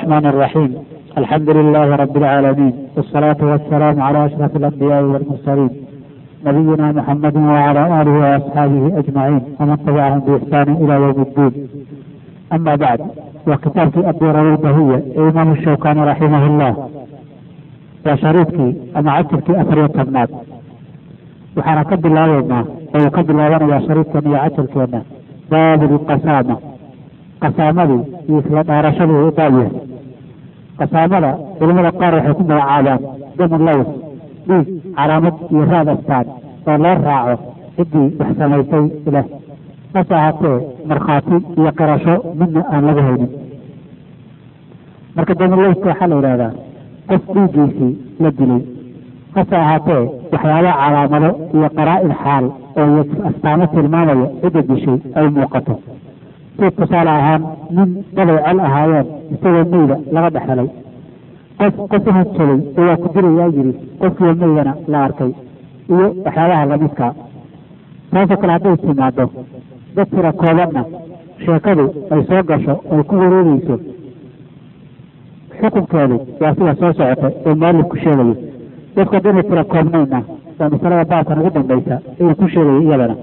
الرحمن الرحيم الحمد لله رب العالمين والصلاة والسلام على أشرف الأنبياء والمرسلين نبينا محمد وعلى آله وأصحابه أجمعين ومن تبعهم بإحسان إلى يوم الدين أما بعد وكتاب الدورة البهية إمام الشوكاني رحمه الله وشريطكي أما عجبك أثر يتبنات وحنا كد الله يوما ويكد الله يا شريطك يا عجبك باب القسامة qasaamadii iyo isla dhaarashadii u daawyahay qasaamada culamada qaar waxay ku magacaabaan damu laws dhiig calaamad iyo raad astaan oo loo raaco ciddii wax samaysay leh hase ahaatee markhaati iyo qirasho midna aan laga haynin marka damulowska waxaa la yidhahdaa qof dhiiggiisii la dilay hase ahaatee waxyaaba calaamado iyo qaraa-il xaal oo astaamo tilmaamaya cidda dishay ay muuqato si tusaale ahaan nin daday col ahaayeen isagoo meyda laga dhexelay qof qof uhadsaday oo waa ku dilayaa yidhi qofkiiyo meydana la arkay iyo waxyaabaha lamidkaa taasoo kale hadday timaado dad tira koobanna sheekadu ay soo gasho ay ku wareegeyso xukunkeedu waa sida soo socota oo mualifku sheegayo dadku haddayna tira koobnayna waa masalada baabkan ugu dambaysa inuu ku sheegayo iyadana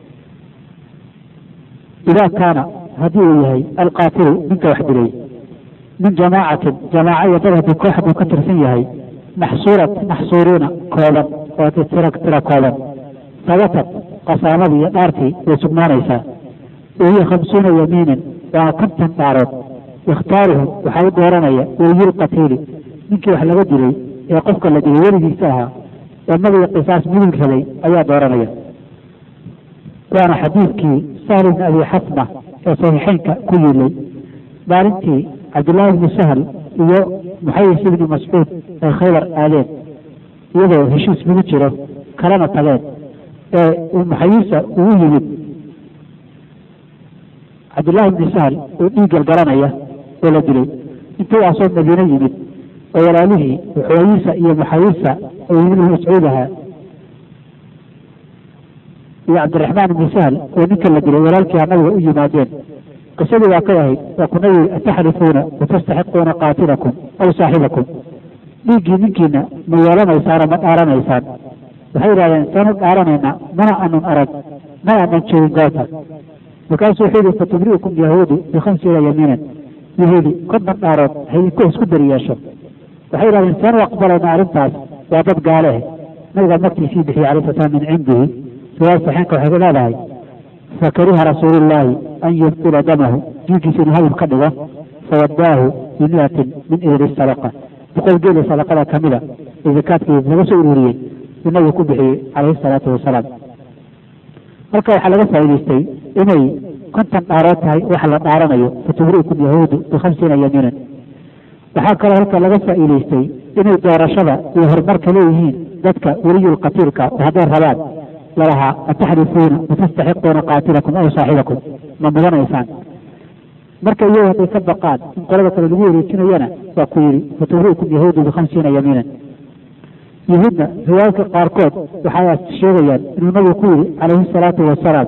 idaa kaana haddii uu yahay alqaatilu ninka wax dilay min jamaacatin jamaaca iyo dad haddii koox buu ka tirsan yahay maxsuurat maxsuuriina kooban oo tira tira kooban sabatat qasaamadii iyo dhaartii way sugnaanaysaa wahiya khamsuuna yamiinan waa konton dhaarood ikhtaaruhu waxaa u dooranaya weliyulqatiili ninkii wax laga dilay ee qofka la dilay weligiisa ahaa ee magii qisaas mudug rabay ayaa dooranaya waana xadiidkii sahl ibn abi xasma ee saxiixeynka ku yiilay maalintii cabdullaahi ibnu sahl iyo muxayis ibni mascuud ay khaybar aadeen iyadoo heshiis lagu jiro kalena tageen ee muxayisa uu yimid cabdullaahi ibni sahl oo dhiig galgalanaya oo la dilay intuu asoo madiine yimid oo walaalihii xuwayisa iyo muxayisa oo ibnu mascuud ahaa iyo cabdiraxmaan ibni sahl oo ninka la dilay walaalkiiha nabiga u yimaadeen qisadii waa kay ahayd waa kuna yidhi ataxlifuuna watastaxiquuna qaatilakum aw saaxibakum dhiiggii ninkiina ma yeelanaysaano ma dhaaranaysaan waxay yidhahdeen saanu dhaaranaynaa mana anan arag ma anan joogin goobta markaasuu wuxuu yidhi fatubri'ukum yahuudu bikhamsiina yamiinan yahuudi konton dhaarood haydinku isku dari yeesho waxay yidhahdeen saanu aqbalayna arrintaas waa dad gaaleeh nabiga magtiisii bixiyey calai sala slam min cindihi riwaaya saxiinka waxay ku leedahay fakariha rasuulullaahi an yubtila damahu dhiiggiisa inuu hadib ka dhigo fawadaahu bimiatin min ihri sadaqa boqol geela sadaqada kamida ee zakaadkii laga soo ururiyey uu nabigu ku bixiyey calayhi salaatu wasalaam halka waxaa laga faa'idaystay inay konton dhaarood tahay waxa la dhaaranayo fatubri'ukum yahuudu bikhamsiina yamiinan waxaa kaloo halka laga faa'iidaystay inay doorashada iyo horumarka leeyihiin dadka weliyulqatiilka oo hadday rabaan lalahaa ataxrifuuna watastaxiquuna qaatilakum aw saaxibakum ma mudanaysaan marka iyagu hadday ka baqaan in qolada kale lagu wareejinayana waa ku yidhi fatubri'ukum yahuudu bikhamsiina yamiinan yahuudna riwaayadka qaarkood waxay sheegayaan inuu nabigu ku yidhi calayhi salaatu wasalaam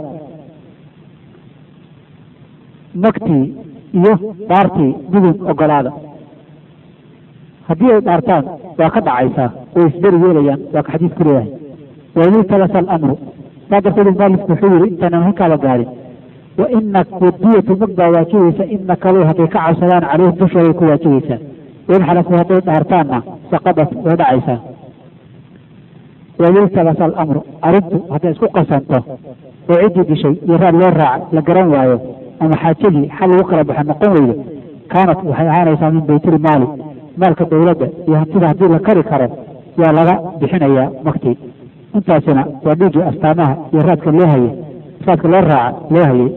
magtii iyo dhaartii midun ogolaada haddii ay dhaartaan waa ka dhacaysaa way isberi yeelayaan waa ka xadiis ku leeyahay wailtabasa alamru saa darteed maalifku wuxuu yihi intaanan halkaaba gaarin wa ina wadiyatu mag baa waajibaysa ina kaluu hadday ka cabsadaan caleyhim dushooday ku waajibaysaa wain xalafu hadday dhaartaanna saqadat way dhacaysaa wailtabasa alamru arrintu hadday isku qasanto oo ciddii dishay iyo raad loo raaca la garan waayo ama xaajadii xal lagu kala baxa noqon weydo kaanat waxay ahaanaysaa min baytil maali maalka dowladda iyo hantida haddii la kari karo yaa laga bixinayaa maktii intaasina waa dhiiggii astaamaha iyo raadka loo hayay raadka loo raaca loo hayay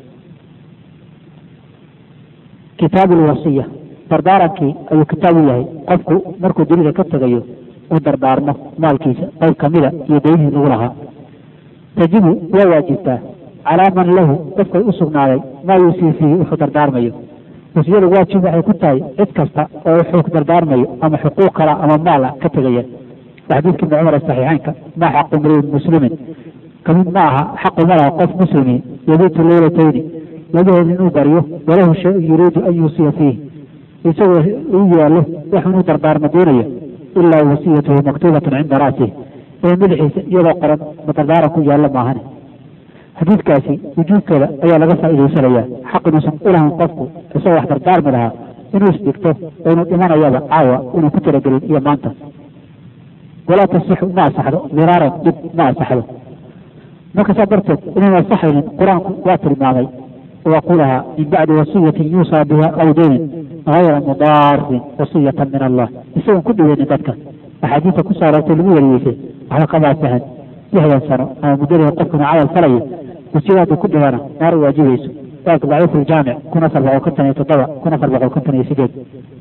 kitaabu lwasiya dardaarankii ayuu kitaab u yahay qofku markuu dunida ka tegayo uu dardaarmo maalkiisa qayb kamida iyo daynihii lagu lahaa tajibu waa waajibtaa calaa man lahu qofkay u sugnaaday maa yuusii fiihi wuxuu dardaarmayo wasiyadu waajib waxay ku tahay cid kasta oo wuxuu dardaarmayo ama xuquuq kala ama maala ka tegaya xadiidka ibni cumar saxiixeynka maa xaqu mriin muslimin kamid ma aha xaqu ma laha qof muslimi yabiitu leylatayni labaheeda inuu baryo walahu shay yuriidu an yuusiya fiih isagoo u yaallo wax inuu dardaarma doonayo ilaa wasiyatuhu maktuubatun cinda ra'sih ee madaxiisa iyadoo qoran ma dardaaran ku yaallo maahane xadiidkaasi wujuudkeeda ayaa laga faa'iidaysanayaa xaq inuusan ulahan qofku isagoo wax dardaarmi lahaa inuu isdhigto oo inuu dhimanayaba caawa inuu ku talagelin iyo maanta walaa tasixu ma asaxdo miraaran dhib ma asaxdo marka saa darteed inaan asaxaynin qur-aanku waa tilmaamay waqulahaa min bacdi wasiyatin yuusaa biha aw daynin hayra mudaarin wasiyatan min allah isagoon ku dhaweynin dadka axaadiista ku saarartay lagu wariyeysay waxba kabaa sahan lixdan sano ama muddadii qofkuna camal falayo wasiyadaadu ku dhibana naar u waajibayso daalka daciif iljaamic kun afar boqol konton iyo toddoba kun afar boqol konton iyo sideed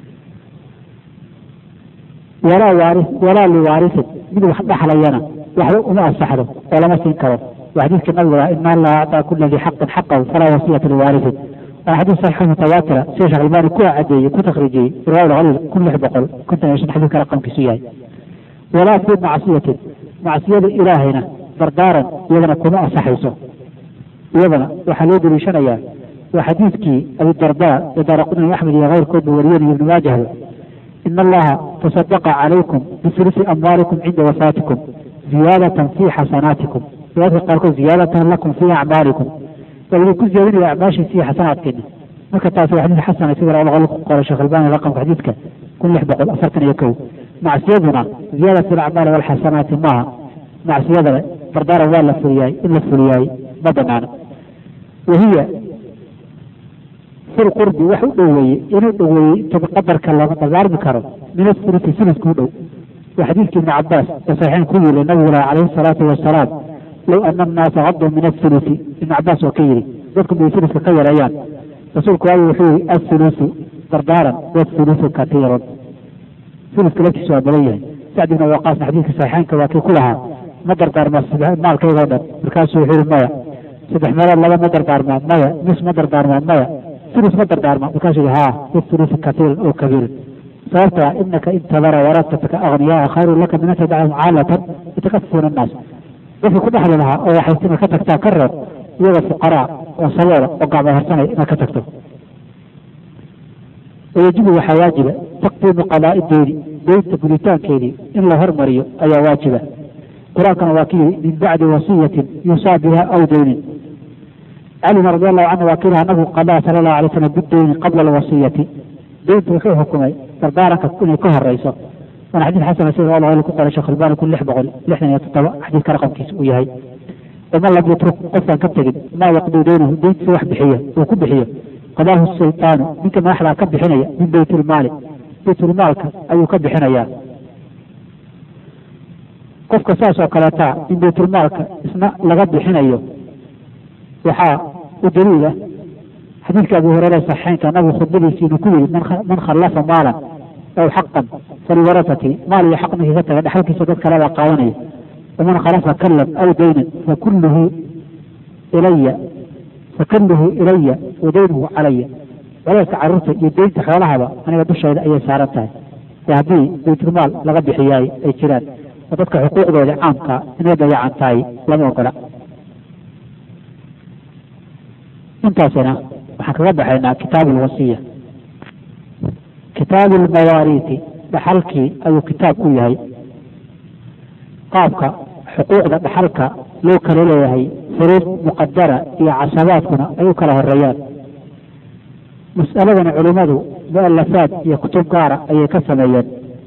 walaa waari walaa liwaarisin mid wax dhaxlayana waxba uma asaxdo oo lama siin karo waa xadiidka nabiga ah ina allaha actaa kula dii xaqin xaqahu falaa wasiyata liwaarisin waa xadiis saxiix mutawaatira sida sheekh albaani ku cadeeyey ku takhriijiyey riwaayat khaliil kun lix boqol konton iyo shan xadiidka raqamkiisu yahay walaa fii macsiyatin macsiyada ilaahayna dardaaran iyadana kuma asaxayso iyadana waxaa loo daliishanayaa waa xadiidkii abidardaa ee daaraqudni axmed iyo keyrkoodba wariyeen iyo ibnu maajahba ina allaha tasadaqa calaykum bifulusi amwaalikum cinda wafaatikum ziyaadatan fii xasanaatikum riwaayadka qaarkood ziyaadatan lakum fii acmaalikum waa idinku ziyaadinaya acmaashiisa iyo xasanaadkeena marka taasi waa xadiis xasana sida laba boqol ku qoray sheekh albani raqamka xadiidka kun lix boqol afartan iyo kow macsiyaduna ziyaada fi lacmaali walxasanaati maaha macsiyadana dardaaran waa la fuliyaay in la fuliyaay ma banaana wahiya fil qurbi wax u dhoweeye inuu dhoweeyey inta qadarka lama dardaarmi karo min asulusi suluska u dhow waa xadiidkii ibni cabaas ee saxiixayn ku yiri nabigu laha calayhi salaatu wasalaam low ana annaasa caduu min asulusi ibni cabaas oo ka yidhi dadku bay suluska ka yareeyaan rasuulku waagu wuxuu yihi asulusu dardaaran wasulusu katiirun suluska laftiisu waa badan yahay sacd ibn waqaasna xadiidka saxiixaynka waa kii ku lahaa ma dardaarma maalkaygoo dhan markaasuu wuxuu yihi maya saddex meelood laba ma dardaarmaa maya nis ma dardaarmaa maya sulus ma dardaarma markaasuu yihi haa wasulusu katiirun oo kabiirun sababtaa inaka intadara waratataka agniyaa khayrun laka min an tadacahum caalatan yatakafuuna annaas dadka ku dhexli lahaa oo waxay inaad ka tagtaa ka reeb iyagoo fuqaraa oo saboola oo gacmo harsanaya inaad ka tagto wayajibu waxaa waajiba taqdiimu qadaa'i deyni deynta guditaankeedii in la hormariyo ayaa waajiba qur-aankana waa ki yidhi min bacdi wasiyatin yuusaa biha aw deynin calina radi allahu canhu waa ki yihi anagu qadaa sala allahu alay slam bideyni qabla alwasiyati deyntu wuxuu xukumay dardaaranka inay ka horeyso waana xadiis xasana sida al ku qoray sheekh albani kun lix boqol lixdan iyo toddoba xadiidka raqamkiisa uu yahay waman lam yatruk qofkaan ka tegin maa yaqduu deynahu deyntiisa wax bixiya uu ku bixiyo qadaahu sultaanu ninka madaxdaa ka bixinaya min baytilmaali baytulmaalka ayuu ka bixinayaa qofka saas oo kaleeta in baytulmaalka isna laga bixinayo waxaa u daliila xadiidka abu hureyre saxiixeynka nabigu khudbadiisiinu ku yidhi man khallafa maalan aw xaqan faliwarasati maal iyo xaq ninkii ka taga dhexalkiisa dad kalebaa qaadanaya waman khalafa kallan aw daynan fakulluhu ilaya fakalluhu ilaya wa daynuhu calaya waleelka carruurta iyo deynta xoolahaba aniga dushayda ayay saaran tahay ee haddii baytulmaal laga bixiyaay ay jiraan oo dadka xuquuqdooda caamka inay dayacan tahay lama ogola intaasina waxaan kaga baxaynaa kitaabu alwasiya kitaabu almawaariiti dhaxalkii ayuu kitaab ku yahay qaabka xuquuqda dhaxalka loo kala leeyahay furuud muqadara iyo casabaadkuna ay u kala horeeyaan mas'aladana culimmadu mu'alafaad iyo kutub gaara ayay ka sameeyeen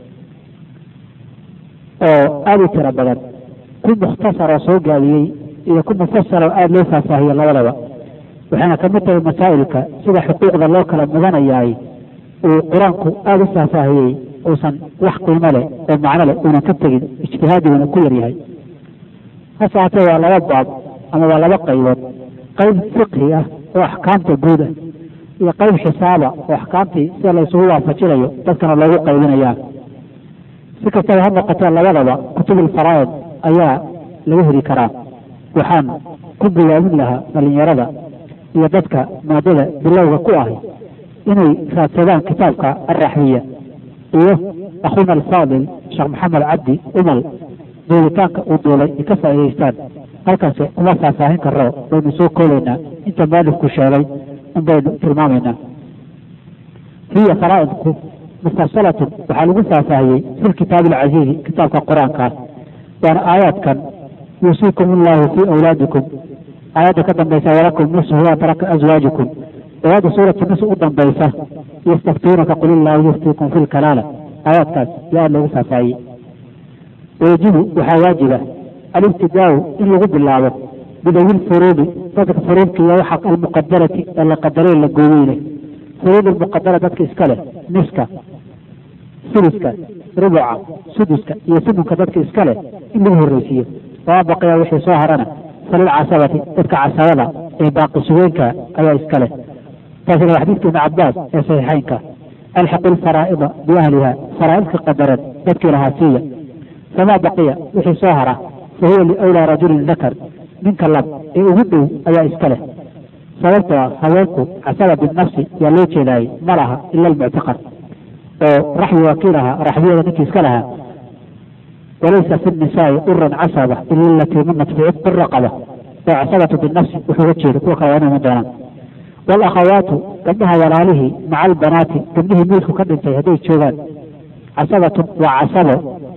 oo aada u tiro badan ku mukhtasaroo soo gaabiyey iyo ku mufasar oo aada loo faahfaahiyey labadaba waxayna ka mid tahay masaa'ilka sida xuquuqda loo kala mudanayaay uu qur-aanku aada u faahfaahiyey uusan wax qiimo leh oo macno leh uunan ka tegin ijtihaadiguna ku yaryahay hase haatee waa laba baab ama waa laba qaybood qayb fiqhi ah oo axkaamta guud ah iyo qayb xisaaba oo axkaamtii sida la isugu waafajinayo dadkana loogu qaybinayaa si kastaba ha noqotee labadaba kutubulfaraa'id ayaa laga heli karaa waxaan ku bilaabin lahaa dhalinyarada iyo dadka maadada bilowga ku ahi inay raadsadaan kitaabka alraxbiya iyo akhuna alfaadil sheekh maxamed cabdi umal duulitaanka uu duulay ay ka faa'idaystaan halkaasi kuma faahfaahin karo baynu soo koolaynaa inta maalifku sheegay in baynu tilmaamaynaa hiya faraa'idku mustarsalatun waxaa lagu faahfaahiyey fi lkitaabi alcaziizi kitaabka qur-aankaas waana aayaadkan yuusiikum allahu fii awlaadikum aayadda ka dambaysa walakum nisfu ma taraka azwaajikum aayadda suuratu nis u dambaysa yastaftuunaka qul illaahu yuftiikum fi lkalaala aayaadkaas yaa aad loogu faahfaahiyey wayajibu waxaa waajiba alibtidaau in lagu bilaabo bidawi lfuruudi dadka furuudka iyo waxa almuqadarati ee la qadaray la gooyey leh furuud almuqadara dadka iska leh niska suduska rubuca suduska iyo sumunka dadka iska leh in lagu horreysiiyo waa baqaya wixii soo harana falilcasabati dadka casabada ee baaqi sugeenka ayaa iska leh taasina waa xadiidka ibni cabaas ee saxiixeynka alxiqu lfaraa'ida biahliha faraa'idka qadaran dadkii lahaa siiya famaa baqiya wixii soo hara fa huwa liwlaa rajulin dakar ninka lab ee ugu dhow ayaa iska leh sababtoo ah haweenku casaba binafsi yaa loo jeedaayey ma laha ila almuctiqad oo raxbi wakiil ahaa raxbiyada ninkii iska lahaa walaysa fi nisaai uran casaba ila alatii manat fi cibqi raqaba oo casabatu binafsi wuxuuga jeeda kuwa kale waa inay iman doonaan waalakhawaatu gabdhaha walaalihii maca albanaati gabdhihii miilku ka dhintay hadday joogaan casabatun waa casabo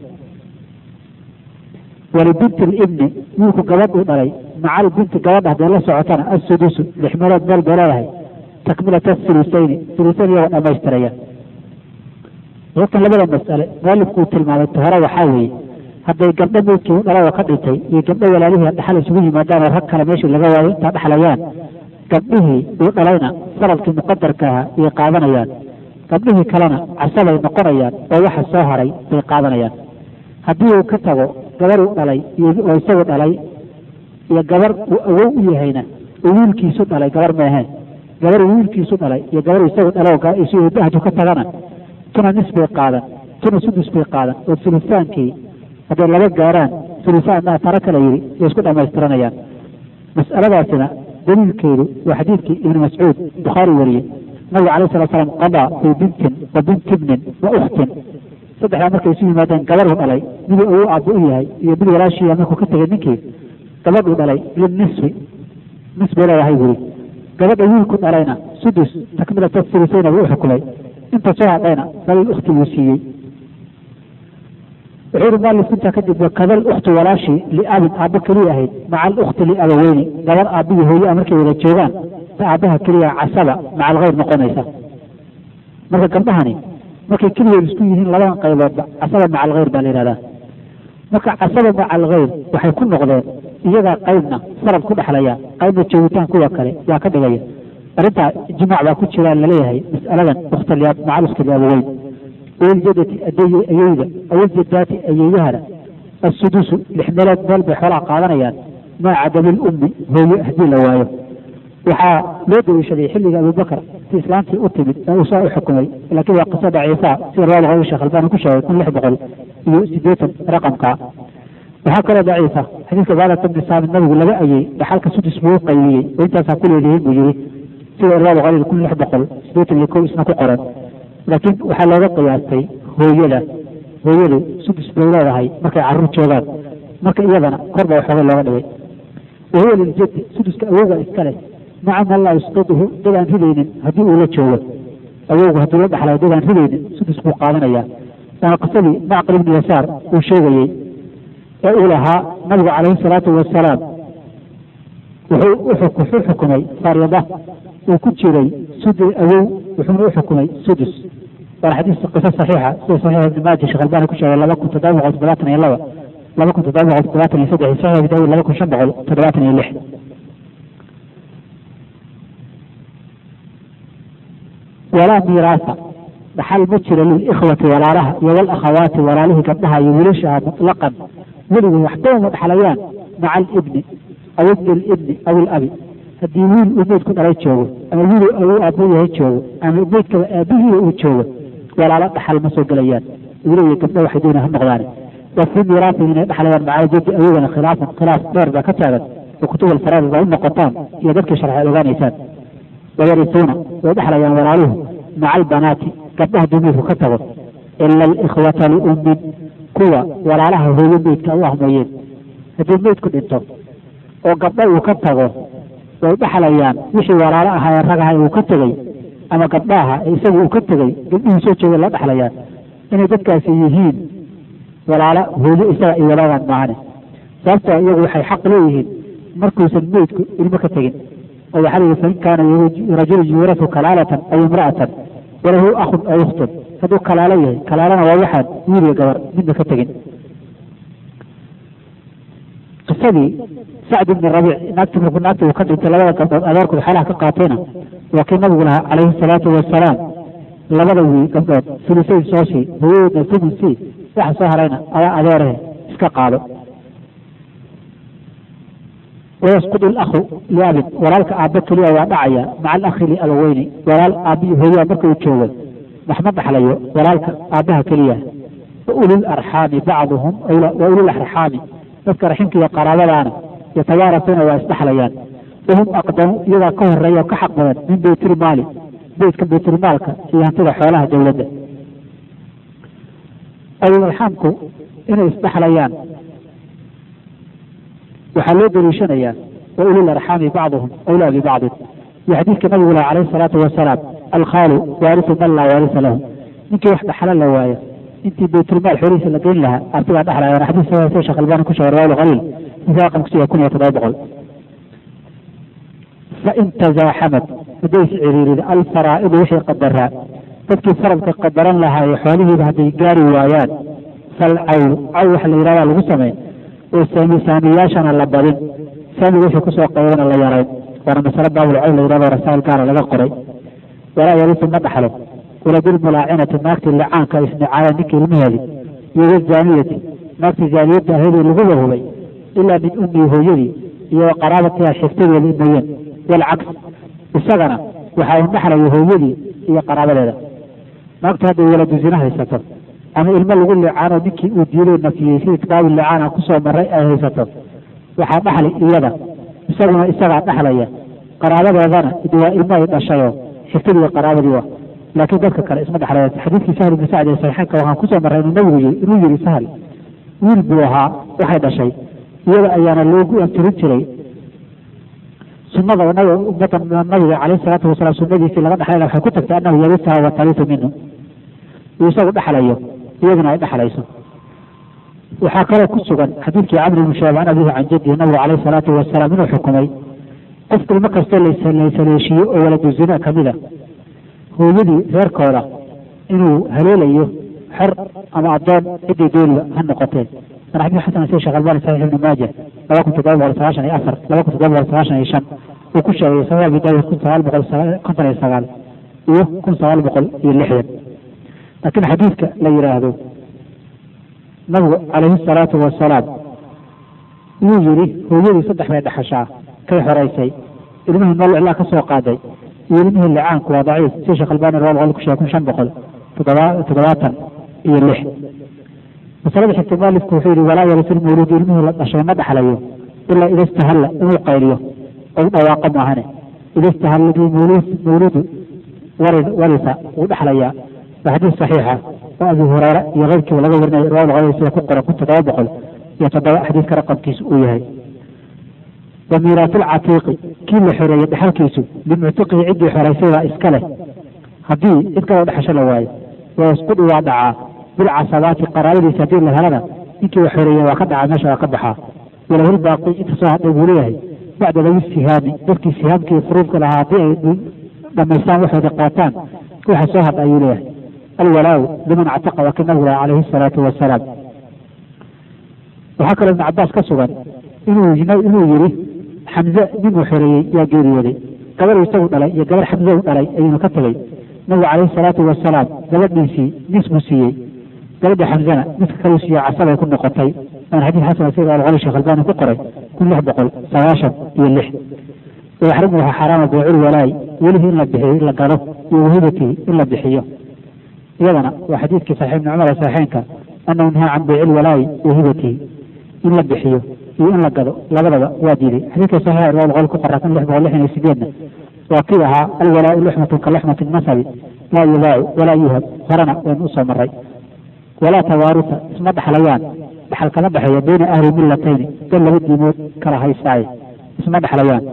walibinti libni wiilku gabadh uu dhalay maca albinti gabadha haddee la socotana assudusu lix meelood meel bay leedahay takmilata sulusayni sulusayn iyagoo dhammaystiraya halkan labada mas'ale mualifku uu tilmaamay tahore waxaa weeye hadday gabdho meydkii u dhalay oo ka dhintay iyo gabdho walaalihii dhaxal isugu yimaadaan oo rag kale meeshii laga waayo intaa dhexlayaan gabdhihii uu dhalayna faradkii muqadarka ahaa iyay qaadanayaan gabdhihii kalena casabay noqonayaan oo waxa soo haray bay qaadanayaan haddii uu ka tago gabar uu dhalay oo isagu dhalay iyo gabar uu awow u yahayna uu wiilkiisu dhalay gabar meeheen gabar uu wiilkiisu dhalay iyo gabar isagu dhalay isu bahju ka tagana tuna nis bay qaadan tuna sudus bay qaadan oo sulusaankii hadday laba gaaraan sulusaan maa tara kala yidhi way isku dhammaystiranayaan mas'aladaasina daliilkeedu waa xadiidkii ibni mascuud bukhaari wariyey nabiga alayh salatu slam qadaa fii bintin wa binti ibnin wa ukhtin saddexdaa markay isu yimaadeen gabadhuu dhalay miduu awow aabba u yahay iyo mid walaashiiya markuu ka tegay ninkii gabadhuu dhalay linisfi nis bay leedahay buri gabadha wiilku dhalayna sudus takmilata sulusayna buu u xukumay inta soo hadhayna falil ukhti buu siiyey wuxuu yihi mualif intaa kadib wakadal ukhtu walaashii liabin aabba keliya ahayd maca alukhti liabaweyni gabar aabbihi hooyaa markay wada joogaan ta aabbaha keliya casaba maca alkhayr noqonaysa marka gabdhahani markay keligood isku yihiin labadan qayboodba casaba maca alkhayr baa la yihahdaa marka casaba maca alkhayr waxay ku noqdeen iyagaa qaybna farad ku dhexlaya qaybna joogitaan kuwa kale yaa ka dhigaya arrintaa ijmaac baa ku jiraan laleeyahay mas'aladan ukhtalyaab maca ukhti liabaweyn waljadati ayeyda awaljadaati ayeydahana assudusu lix meelood meel bay xoolaha qaadanayaan maa cadami lummi hooye haddii la waayo waxaa loo daliishaday xilliga abubakar si islaantii u timid ee uu saa u xukumay laakiin waa qiso daciifa sida riwaayada qowli sheekh albani ku sheegay kun lix boqol iyo sideetan raqamka waxaa kaloo daciifa xadiidka baalat bni saamid nabigu laga ayey dhaxalka sudus buu u qaybiyey oo intaasaa ku leedihiin buu yiri sida riwaayada qowli kun lix boqol sideetan iyo kow isna ku qoran laakiin waxaa looga qiyaastay hooyada hooyadu sudus bay leedahay markay carruur joogaan marka iyadana kor baa waxoogay looga dhigay wahuwa liljaddi suduska awowga iska leh maca man laa yusqiduhu dad aan ridaynin haddii uu la joogo awowgu hadduu la dhaxlayo dad aan ridaynin sudus buu qaadanayaa waana qisadii macqil ibni yasaar uu sheegayey ee uu lahaa nabigu calayhi salaatu wasalaam wuxuu u xukumay faryada uu ku jiray sudi awow wuxuuna u xukumay sudus waana xadiis qiso saxiixa sida saxiixa ibni maaja sheekh albani ku sheegay laba kun toddoba boqol toddobaatan iyo laba laba kun toddoba boqol toddobaatan iyo saddex saxiix abi daawud laba kun shan boqol toddobaatan iyo lix walaa miiraasa dhaxal ma jiro lilikhwati walaalaha iyo walakhawaati walaalihii gabdhaha iyo wiilashaha mutlaqan weligood waxba uma dhaxlayaan maca alibni aw ibni libni aw ilabi haddii wiil uu meyd ku dhalay joogo ama wiil uu aabbo yahay joogo ama meydkaba aabihiiba uu joogo walaalo dhaxal ma soo gelayaan wiilaiyo gabdho waxay doona ha noqdaan wa fii miiraasihim inay dhaxlayaan maca jaddi awogana khilaafan khilaaf dheer baa ka taagan oo kutub alfaraa'id baa u noqotaan iyo dadkii sharxay ogaanaysaan wayarisuuna way dhexlayaan walaaluhu maca albanaati gabdhaha duu meydku ka tago ila alikhwata liummin kuwa walaalaha hooyo meydka u ah mooyeen haddii meydku dhinto oo gabdho uu ka tago way dhexlayaan wixii walaalo ahaa ee rag ahay uu ka tegey ama gabdhaha ee isaga uu ka tegey gabdhihii soo jeeda la dhexlayaa inay dadkaasi yihiin walaala hooyo isaga ay walaagaan maahane sababtoo iyagu waxay xaq leeyihiin markuusan meydku ilmo ka tegin oo waxaa la yihi fain kaana rajulun yuurasu kalaalatan aw imra'atan walahu akhun aw ukhtun hadduu kalaalo yahay kalaalana waa waxaan wiil iyo gabar midna ka tegin qisadii sacd ibni rabiic naagti markuu naagta uu ka dhintay labada gabdhood adeerkood xeelaha ka qaatayna waa kii nabigu lahaa calayhi salaatu wasalaam labada wiil gabdhood sulisayn soo sii hooyadeedna sumun sii waxa soo harayna adaa adeerahe iska qaado wayasqudu lakhu liabin walaalka aabba keliya waa dhacaya maca alakhi liabaweyni walaal aabbiyo hooyaa marka uu joogo maxma dhaxlayo walaalka aabbaha keliya wa ulul arxaami bacduhum wa ulul arxaami dadka raximka iyo qaraabadaana yatawaarasuuna waa isdhexlayaan wahum aqdamu iyagaa ka horeeya oo ka xaq badan min baytilmaali beytka baytilmaalka iyo hantida xoolaha dowladda ulul-arxaamku inay isdhexlayaan waxaa loo daliishanayaa wa ulul arxaami bacduhum awlaa bibacdin iyo xadiidka nabigu laha calayhi salaatu wasalaam alkhaalu waarisu man laa waarisa lahu ninkii wax dhaxla la waayo intii baytulmaal xoolihiisa la geyn lahaa artigaa dhexlaya waana xadiis sahiih sheekh albani ku sheegay riwaayul qaliil misaa qamkusiya kun iyo toddoba boqol fain tazaaxamad hadday is ciriirida alfaraa'idu wixii qadaraa dadkii faradka qadaran lahaaye xoolihiiba hadday gaari waayaan falcawlu caw waxa la yidhahdaa lagu sameyn oo saami saamiyaashana la badin saamiga wixii kusoo qaybana la yarayn waana masale baabul cawl la yidhahdo rasaa'il gaara laga qoray walaa yarisu ma dhaxlo waladilmulaacinati naagtii licaanka isnicaaya ninkii ilmaheedi iyo wazaaniyati naagtii zaaniyadda ahaydii laguba hubay ilaa min ummii hooyadii iyo wa qaraabatiha xigtadeeda mooyeen walcaks isagana waxaa u dhaxlaya hooyadii iyo qaraabadeeda naagtu hadday waladu zina haysato ama ilmo lagu licaano ninkii uu diiday nafiyey sidii kitaabu licaana kusoo maray ay haysato waxaa dhaxli iyada isaguna isagaa dhaxlaya qaraabadeedana idi waa ilmo ay dhashayoo xigtadii iyo qaraabadii wa laakiin dadka kale isma dhexlaya xadiidkii sahl ibni sacd ee saxiixeynka waxaan kusoo marray inuu nabigu yiri inuu yiri sahl wiil buu ahaa waxay dhashay iyada ayaana loogu antirin jiray sunada ummada nabiga calayhi salaatu wasalaam sunadiisii laga dhexlayna waxay ku tagtay annahu yarisaha wa tarisu minhu uu isagu dhexlayo iyaduna ay dhexlayso waxaa kaloo ku sugan xadiidkii camr ibnu shaab can abihi can jadihi nabigu calayhi salaatu wasalaam inuu xukumay qof ilmo kastoo laysaleeshiiyo oo waladu zina kamida hooyadii reerkooda inuu haleelayo xor ama addoon ciddii dooniba ha noqotee waana xadiis xasan sida sheekh albani saxiix ibnu maaja laba kun toddoba boqol sagaashan iyo afar laba kun toddoba boqol sagaashan iyo shan uu ku sheegay saxiix abi daawud kun sagaal boqol konton iyo sagaal iyo kun sagaal boqol iyo lixdan laakiin xadiidka la yidhaahdo nabigu calayhi salaatu wasalaam wuu yidhi hooyadii saddex bay dhexashaa kay xoraysay ilmihii meel iclaa ka soo qaaday iyo ilmihii licaanku waa daciif sida sheekh albani laba boqol ku sheegay kun shan boqol toddoba toddobaatan iyo lix masalada xigta mualifku wuxuu yihi walaa yarisu lmawluudu ilmihii la dhashay ma dhexlayo ilaa ida istahalla inuu qayliyo ou dhawaaqo maahane ida istahalla bi mawluud mawluudu warisa wuu dhexlayaa waa xadiis saxiixa oo abi hureyre iyo keyrkiiba laga warinaya riwaayad qadar sida ku qoran kun toddoba boqol iyo toddoba xadiiska raqamkiisu uu yahay wa miiraatu lcatiiqi kii la xoreeyey dhexalkiisu limuctiqihi ciddii xoraysay baa iska leh haddii cid kaloo dhexasho la waayo wayasqudu waa dhacaa bilcasabaati qaraabadiisa haddii la helana ninkii wax xoreeyey waa ka dhacaa meesha waa ka baxaa walahul baaqi inta soo hadhay buu leeyahay bacda lawi sihaami dadkii sihaamkii furuudka lahaa haddii ay dhamaystaan waxooda qaataan waxa soo hadha ayuu leeyahay alwalaaw liman actaqa waa kii nabigu laha calayhi salaatu wasalaam waxaa kaloo ibn cabaas ka sugan inuu inuu yidhi xamze ninuu xoreeyey yaa geeriyooday gabar isagu dhalay iyo gabar xamze u dhalay ayuuna ka tegey nabigu calayhi salaatu wasalaam gabadhiisii nis buu siiyey gabadha xamzana niska kaluu siiye casabay ku noqotay waana xadiis xasan sida alqoli sheekh albani ku qoray kun lix boqol sagaashan iyo lix waxrimu waxaa xaaraama beecul walaay welihii in la bixiyo in la galo iyo wahibatii in la bixiyo iyadana waa xadiidkii saxiix ibni cumar ee saxiixeynka annahu nahaa can beyci lwalaayi wahibatihi in la bixiyo iyo in la gado labadaba waa diiday xadiidka saxiixa riwaayad boqol ku qoraa kun lix boqol lixdan iyo sideedna waa kii ahaa alwalaau luxmatun ka luxmati nasabi laa yubaacu walaa yuhab horena waynu usoo maray walaa tawaaruta isma dhexlayaan dhexal kama dhexeeya bayna ahli millatayni dad laba diimood kala haysaaye isma dhexlayaan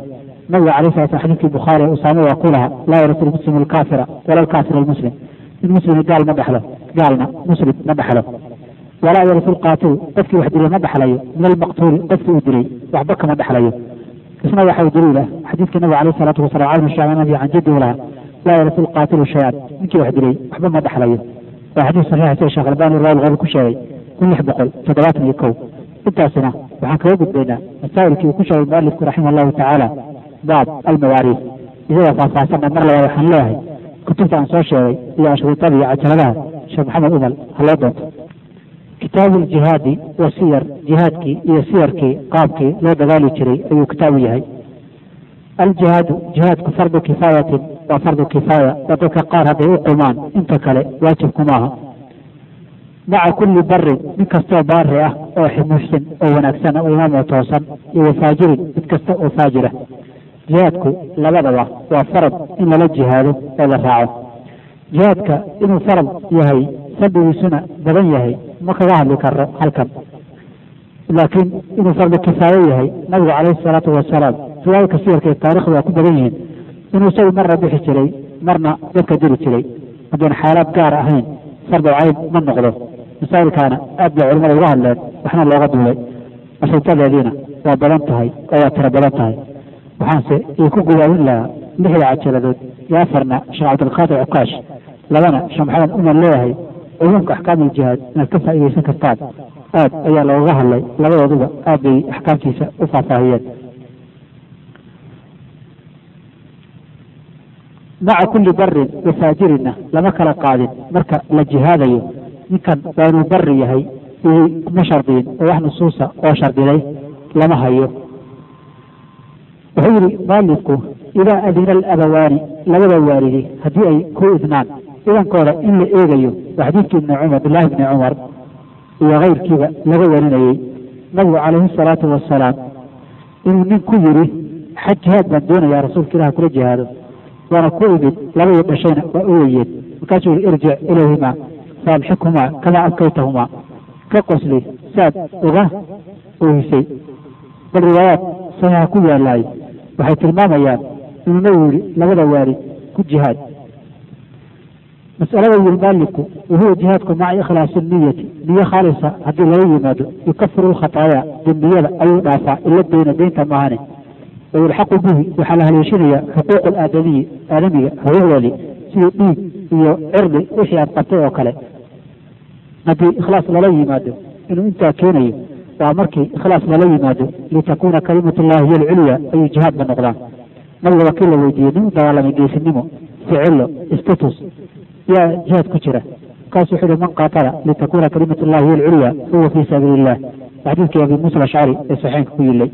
nabiga calay sala slam xadiidkii bukhaari usaame waa ku laha laa yarisu lmuslimu alkaafira wala alkaafir almuslim in muslimna gaal ma dhexlo gaalna muslim ma dhexlo walaa yarisu lqaatilu qofkii wax dilay ma dhexlayo min almaqtuuli qofkii uu dilay waxba kama dhexlayo isna waxaa daliila xadiidkii nabiga alayh salaatu wasalam calmu shaamanabi can jaddi laha laa yarisu lqaatilu shay-an ninkii wax dilay waxba ma dhexlayo waa xadiis saxiixa sida sheekh albani rawal ku sheegay kun lix boqol toddobaatan iyo kow intaasina waxaan kaga gudbaynaa masaa'ilkii uu ku sheegay mualifku raximah allahu tacaala baab almawaariis isagoo faahfaahsanna mar labaad waxaan leeyahay kutubta aan soo sheegay iyo ashriitada iyo cajaladaha sheekh maxamed umal ha loo doonto kitaabu ljihaadi wa siyar jihaadkii iyo siyarkii qaabkii loo dagaali jiray ayuu kitaabu yahay aljihaadu jihaadku fardu kifaayatin waa fardu kifaaya oo dadka qaar hadday u qumaan inta kale waajib kumaaha maca kulli barin mid kastoo baari ah oo muxsin oo wanaagsan oo imaam oo toosan iyo wafaajirin mid kasta oo faajira jihaadku labadaba waa farad in lala jihaado oo la raaco jihaadka inuu farad yahay fadhigiisuna badan yahay ma kaga hadli karo halkan laakiin inuu fardu kifaayo yahay nabigu calayhi salaatu wasalaam riwaayadka siyarka ee taarikhda waa ku badan yihiin inuu isagu marna bixi jiray marna dadka diri jiray haddaan xaalaad gaar ahayn fardu cayn ma noqdo masaa'ilkaana aad bay culimada uga hadleen waxna looga duulay ashrintadeediina waa badan tahay oo waa tiro badan tahay waxaanse ii ku gudaawin lahaa lixda cajaladood iyo afarna sheekh cabdilqaadir cukaash labana sheekh maxamed umar leeyahay cumuumka axkaam iljihaad inaad ka faa'iidaysan kartaan aad ayaa looga hadlay labadooduba aad bay axkaamtiisa u faahfaahiyeen maca kulli barin wa faajirinna lama kala qaadin marka la jihaadayo ninkan waa inuu bari yahay ma shardiyin oo wax nusuusa oo shardiday lama hayo wuxuu yihi maalifku idaa adina alabawaani labada waalidi haddii ay ku idnaan idankooda in la eegayo waa xadiidkii ibni cumar abdillaahi bni cumar iyo keyrkiiba laga warinayey nabigu calayhi salaatu wasalaam inuu nin ku yidhi xaj jihaad baan doonayaa rasuulka ilaah kula jihaado waana ku imid labadii dhashayna waa u weyeen markaasuu yihi irjic ilayhimaa faamxikhumaa kamaa abkaytahumaa ka qosli saad uga oohisay bal riwaayaad saxiixa ku yaalaay waxay tilmaamayaan inuu nabigu yihi labada waalid ku jihaad masalada yiri maalibku wahuwa jihaadku maca ikhlaasi niyati niyo khaalisa haddii laga yimaado yukafiru lkhataaya dembiyada ayuu dhaafaa ila deyna deynta maahane wayulxaqu bihi waxaa la haleeshinayaa xuquuq alaadamiyi aadamiga xuquuqdoodii sidii dhiig iyo cirdi wixii aad qabtay oo kale haddii ikhlaas lala yimaado inuu intaa keenayo waa markii ikhlaas lala yimaado litakuuna kalimatu llahi hiyo alculya ayuu jihaadba noqdaan nabiga wakiil la weydiiyey nin u dagaalamay geesinimo ficilo status yaa jihaad ku jira markaasu wuxuu yihi man qaatala litakuna kalimatu llahi hiyo alculya fahuwa fii sabiili illah xadiidkii abi muusa alashcari ee saxeenka ku yilay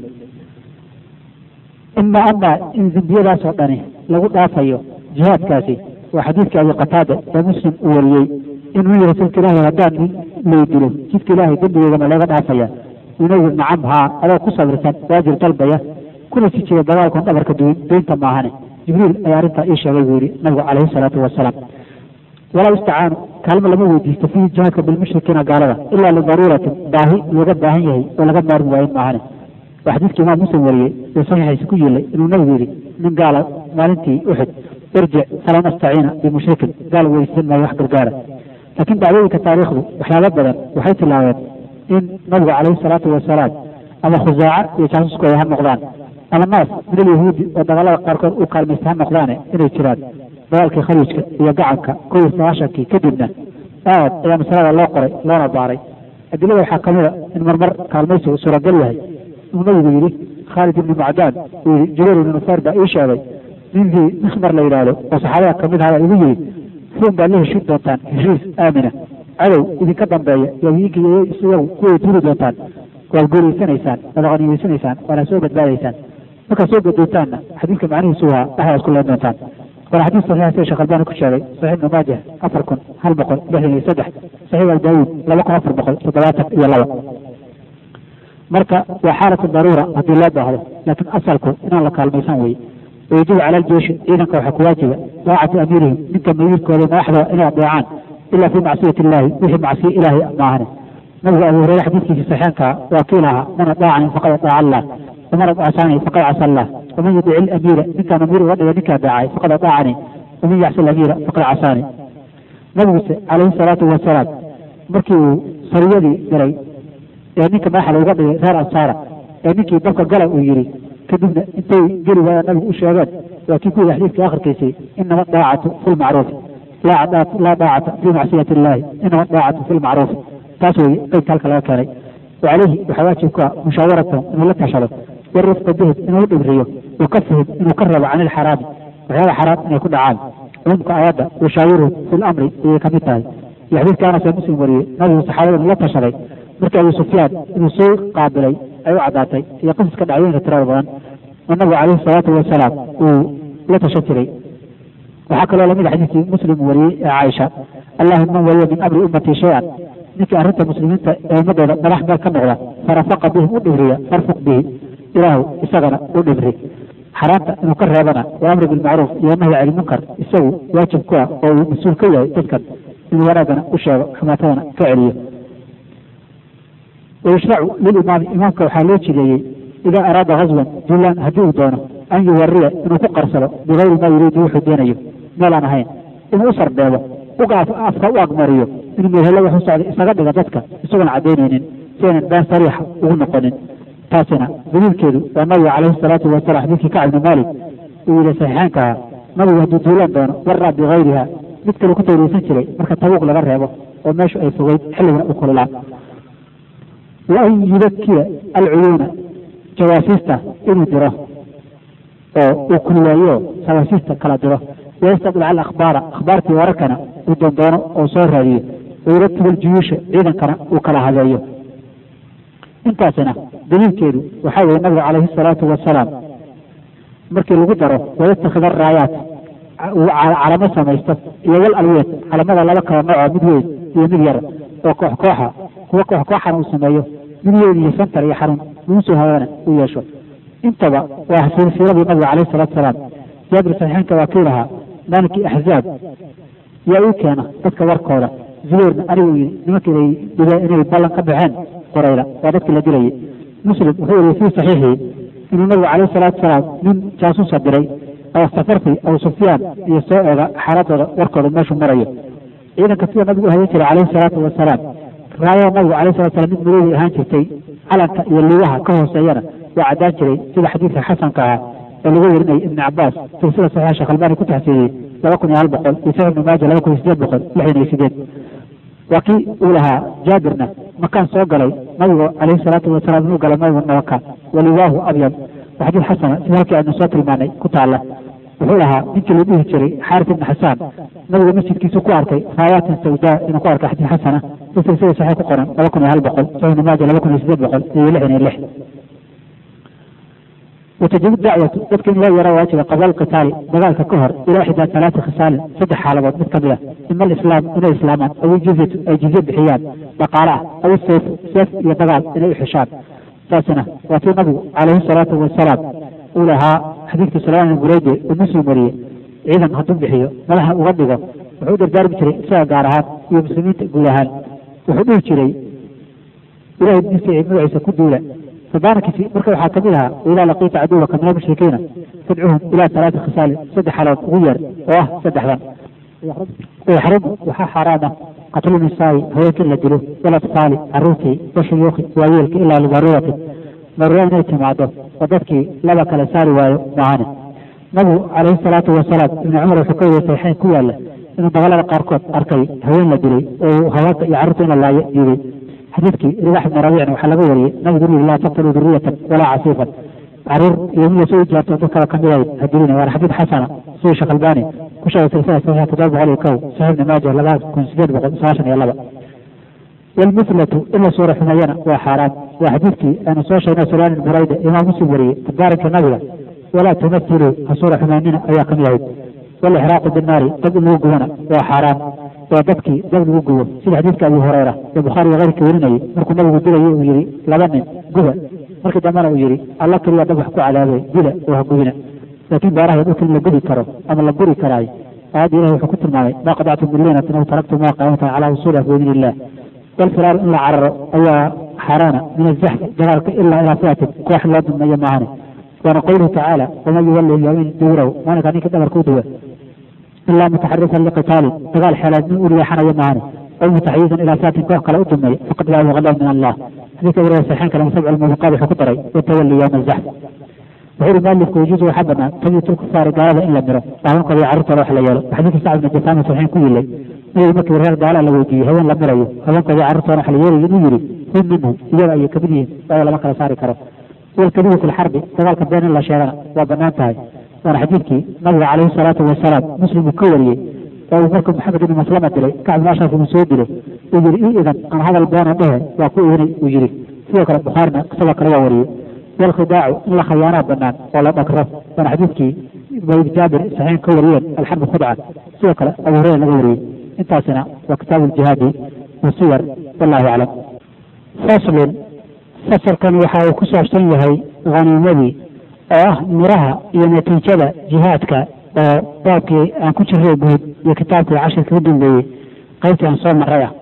ima ama in dembiyadaasoo dhani lagu dhaafayo jihaadkaasi waa xadiidkii abi qataada ee muslim uu wariyey inuu yihi rasuulka ilaahi haddaan nin laydilo jidka ilaahay dembigeygama laga dhaafaya inagu nacam haa adoo ku sabirsan waajir dalbaya kuna si jira dagaalkon dhabarka duwin deynta maahane jibriil ayaa arrintaa ii sheegay buu yihi nabigu calayhi salaatu wasalaam walaa yustacaanu kaalmo lama weydiisto fiihi jihaadka bilmushrikiina gaalada ilaa lidaruuratin baahi looga baahan yahay oo laga maarmi waayin maahane waa xadiidkii imaam muslim wariyey ee saxiixiisa ku yilay inuu nabigu yidhi nin gaala maalintii uxud irjic falan astaciina bimushrikin gaal weydiisan maayo wax gargaara laakiin dhacdooyinka taariikhdu waxyaaba badan waxay tilaabeen in nabigu calayhi salaatu wasalaam ama khusaaca iyo jaasuskooda ha noqdaan ama naas min alyahuudi oo dagaalada qaarkood u kaalmaysta ha noqdaane inay jiraan dagaalkii khaliijka iyo gacanka kow iyo sagaashankii kadibna aad ayaa masalada loo qoray loona baaray adilada waxaa ka mida in marmar kaalmaysigu suuragal yahay uu nabigu yidhi khaalid ibni macdaan uu yidhi jubayr ibni nufaar baa ii sheegay ninkii mikhmar la yidhaahdo oo saxaabada kamid ahaa baa igu yidhi ruun baad la heshin doontaan heshiis aamina cadow idinka dambeeya iyo idinka iyagu kuway turi doontaan waad guulaysanaysaan waad qaniimaysanaysaan waana soo badbaadaysaan markaad soo badbaytaanna xadiidka macnihiisu waa dhexdaas ku leen doontaan waana xadiis saxiixa sida sheekh albani ku sheegay saxiix ibnu maajah afar kun hal boqol lixdan iyo saddex saxiix abi daawuud laba kun afar boqol toddobaatan iyo laba marka waa xaalatu daruura haddii loo baahdo laakiin asalku inaan la kaalmaysan weye wayajibu cala aljeishi ciidanka waxaa ku waajiba daacatu amiirihim ninka mamiirkooda madaxdooda inay adeecaan ila fii macsiyati illahi wixii macsiye ilaahay maahane nabigu abu hureyre xadiidkiisa saxeenka waa kii lahaa man adaacani faqad adaaca allah waman adaacani faqad casa allah waman yudici ilamiira ninkaan amiir uga dhiga ninkaa daacay faqad adaacani waman yacsi alamiira faqad casaani nabiguse calayhi salaatu wasalaam markii uu sariyadii diray ee ninka madaxda uga dhigay reer ansaara ee ninkii dalka gala uu yidhi kadibna intay geli waayaan nabigu u sheegeen waa kii ku yidhi xadiidka akhirkiisii inama daacatu fi lmacruuf laa daacata fi macsiyati illaahi inama daacatu fi lmacruuf taas weeye qeybka halka laga keenay wacalayhi waxaa waajib ku ah mushaawaratan inuu la tashado warifqa bihim inuu u dhibriyo wakafihim inuu ka rabo can ilxaraami waxyaaba xaraam inay ku dhacaan cumumka aayadda washaawiruhum fi lamri ayay kamid tahay iyo xadiidka anas ee muslim wariyey nabigu saxaabada inuu la tashaday markii abu sufyaan inuu soo qaabilay ay u caddaatay iyo qisaska dhacdooyinka tirada badan oo nabigu calayhi salaatu wasalaam uu la tashan jiray waxaa kaloo lamid a xadiidkii muslim wariyey ee caaisha allahuma man waliya min amri ummatii shay-an ninkii arrinta muslimiinta ee ummadooda madax meel ka noqda farafaqa bihim u dhibriya farfuq bihi ilaahu isagana u dhibri xaraamta inuu ka reebana waa amri bilmacruuf iyo nahyi cani munkar isagu waajib ku ah oo uu mas-uul ka yahay dadkan inuu wanaaggana u sheego xumaatadana ka celiyo wayushracu lilimaami imaamka waxaa loo jideeyey idaa araada haswan duulaan haddii uu doono an yuwariya inuu ku qarsado bigayri maa yuriidu wuxuu doonayo meel aan ahayn inuu u sarbeebo uga afka u agmariyo inuu meelhelo wax u socda isaga dhiga dadka isagoon cadaynaynin si aynan been sariixa ugu noqonin taasina daliilkeedu waa nabiga calayhi salaatu wasalam xadiidkii kacb ibni maalik uu yihi saxiixaanka ahaa nabigu hadduu duulaan doono waraa bigayriha mid kale ku tawriysan jiray marka tabuuq laga reebo oo meeshu ay fogeyd xilligana u kululaa wa an yudakiya alcuyuuna jawaasiista inuu diro oo uu kululeeyo jawaasiista kala diro wayastadlica alakhbaara akhbaartii wararkana uu doondoono oo soo raadiyo wayuratibu aljuyuusha ciidankana uu kala hadeeyo intaasina daliilkeedu waxaa weeye nabiga calayhi salaatu wasalaam markii lagu daro wayastakhida araayaat uu calamo samaysto iyo wal alweed calamada laba kala nooco mid weyn iyo mid yar oo koox kooxa kuwa koox kooxana uu sameeyo mid weyn iyo santar iyo xarun lagu soo hawaana uu yeesho intaba waa silsiladii nabiga calayhi salatu salaam jaabir saxiixinka waa kii lahaa maalinkii axzaab yaa ii keena dadka warkooda zubeyrna anigu yidhi nimanka inay dhibeen inay ballan ka baxeen qorayla waa dadkii la dilayay muslim wuxuu wariyey fii saxiixii inuu nabigu calayhi salaatu salaam nin jaasuusa diray oo safarti abu sufyaan iyo soo eega xaaladooda warkooda meeshuu marayo ciidanka sida nabigu u hayan jiray calayhi salaatu wasalaam raayada nabigu calayhi salatu salam mid madoobay ahaan jirtay calanka iyo lugaha ka hooseeyana waa caddaan jiray sida xadiidka xasanka ahaa oo lagu werinayay ibni cabaas silsila saxiixa sheekh albani ku taxsiiyey laba kun iyo hal boqol iyo saxiix ibni maaja laba kun iyo sideed boqol lixdan iyo sideed waa kii uu lahaa jaabirna makaan soo galay nabigu calayhi salaatu wasalaam inuu galay nabigu nabaka waliwaahu abyad waa xadiid xasana sida halkii aynu soo tilmaanay ku taalla wuxuu lahaa ninkii la dhihi jiray xaaris ibni xasaan nabiga masjidkiisu ku arkay raayaatin sawdaa inuu ku arkay xadiid xasana si silsila saxiix ku qoran laba kun iyo hal boqol saxiix ibni maaja laba kun iyo sideed boqol iyo lixdan iyo lix وتجب الدعوة dadka in loo yaro waajiba qabla alqitaali dagaalka ka hor ilaa ixdaa talaati khisaalin saddex xaaladood mid kamid ah ima alislaam inay islaamaan aw jizyatu ay jizye bixiyaan dhaqaale ah aw seef seef iyo dagaal inay u xishaan taasina waa tii nabigu calayhi salaatu wasalaam uu lahaa xadiidkii salmaan ibn bureyde uu muslim wariyey ciidan hadduu bixiyo madaxa uga dhigo wuxuu u dardaarmi jiray isaga gaar ahaan iyo muslimiinta guud ahaan wuxuu dhihi jiray ilahay diinsa magaciisa ku duula fadaankiisi marka waxaa kamid ahaa idaa laqiita caduwaka min almushrikiina fadcuhum ilaa talaati khisaalin saddex xalood ugu yeer oo ah saddexdan yaxrumu waxaa xaaraama qatlu nisaa'i haweenka in la dilo walatfaali caruurtii washuyuuki waayeelka ilaa lidaruurati daruura inay timaado oo dadkii laba kale saari waayo maahane nabigu calayhi salaatu wasalaam ibni cumar wuxuu ka wariyey saxiixayn ku yaalla inuu dagaalada qaarkood arkay haween la dilay oo haweenka iyo carruurta in la laayo diiday xadiidkii ribax ibni rabiicna waxaa laga wariyey nabigu uu yihi laa taqtuluu duriyatan walaa casiifan caruur iyo mid lasoo ijaarto dad kale kamid ahayd hadilina waana xadiid xasana sidii sheekh albani ku sheegay silsila saxiixa toddoba boqol iyo kow saxiix ibni maaja laba kun sideed boqol sagaashan iyo laba walmithlatu in la suura xumeeyana waa xaaraan waa xadiidkii aanu soo sheegnay sulaan ibn burayda imaam muslim wariyey tadaarinka nabiga walaa tumathiluu ha suura xumeynina ayaa kamid ahayd walixraaqu binnaari dab in lagu gubana waa xaaraan waa dabkii dab lagu gubo sida xadiidka abi hureyra ee bukhaari iyo keyrka werinayay markuu nabigu dilayay uu yihi laba nin guba markii dambena uu yihi alla keliya dab wax ku cadaabay dila oo ha gubina laakiin baaraha dhulka in la gubi karo ama la guri karaayo aayadda ilahi wuxuu ku tilmaamay maa qadactum min liinatin aw taraktum maa qaamatan calaa usuuliha fi diin illah walfiraaru in la cararo ayaa xaaraana min azaxfi dagaalka ilaa ilaa fiatin koox loo dulmeeyo maahane waana qowluhu tacaala waman yuwalli yawmin duburahu maalinkaa ninka dhabarka u duwa ilaa mutaxarifan liqitaalin dagaal xeelaad nin u leexanayo maahane aw mutaxayizan ilaa saatin koox kale u dumeeya faqad laa yuqadab min allah xadiidka wariya saxiixan kale musabc almubiqaad wuxuu ku daray watawalli yowma alzaxf wuxuu yihi mualifku yajuusu waxaa banaan tabyit lkufaari gaalada in la miro haweenkooda iyo carruurtooda wax la yeelo xadiidka sacd ibn jasaama saxiixin ku yilay nabigu markii reer gaala la weydiiyey haween la mirayo haweenkooda iyo carruurtooda wax la yeelayo inuu yidhi hum minhum iyaga ayay kamid yihiin waayo lama kala saari karo walkadibu fi lxarbi dagaalka been in la sheegana waa banaan tahay waana xadiidkii nabiga calayhi salaatu wasalaam muslim uu ka wariyey oo uu markuu maxamed ibn maslama dilay kacb ibn ashraf uu soo dilay uu yihi i idan aan hadal beena dhehe waa ku iinay uu yihi sidoo kale bukhaarina isagoo kale waa wariyey walkhidaacu in la khayaanaa banaan oo la dhagro waana xadiidkii bayd jaabir saxiixin ka wariyeen alxarbu khudca sidoo kale abu hureyra laga wariyey intaasina waa kitaabu ljihaadi wasiyar wallahu aclam faslun fasalkan waxa uu ku saabsan yahay khaniimadii oo ah miraha iyo natiijada jihaadka oo baabkii aan ku jiray guud iyo kitaabkii cashirka u dambeeyey qaybtii aan soo maray ah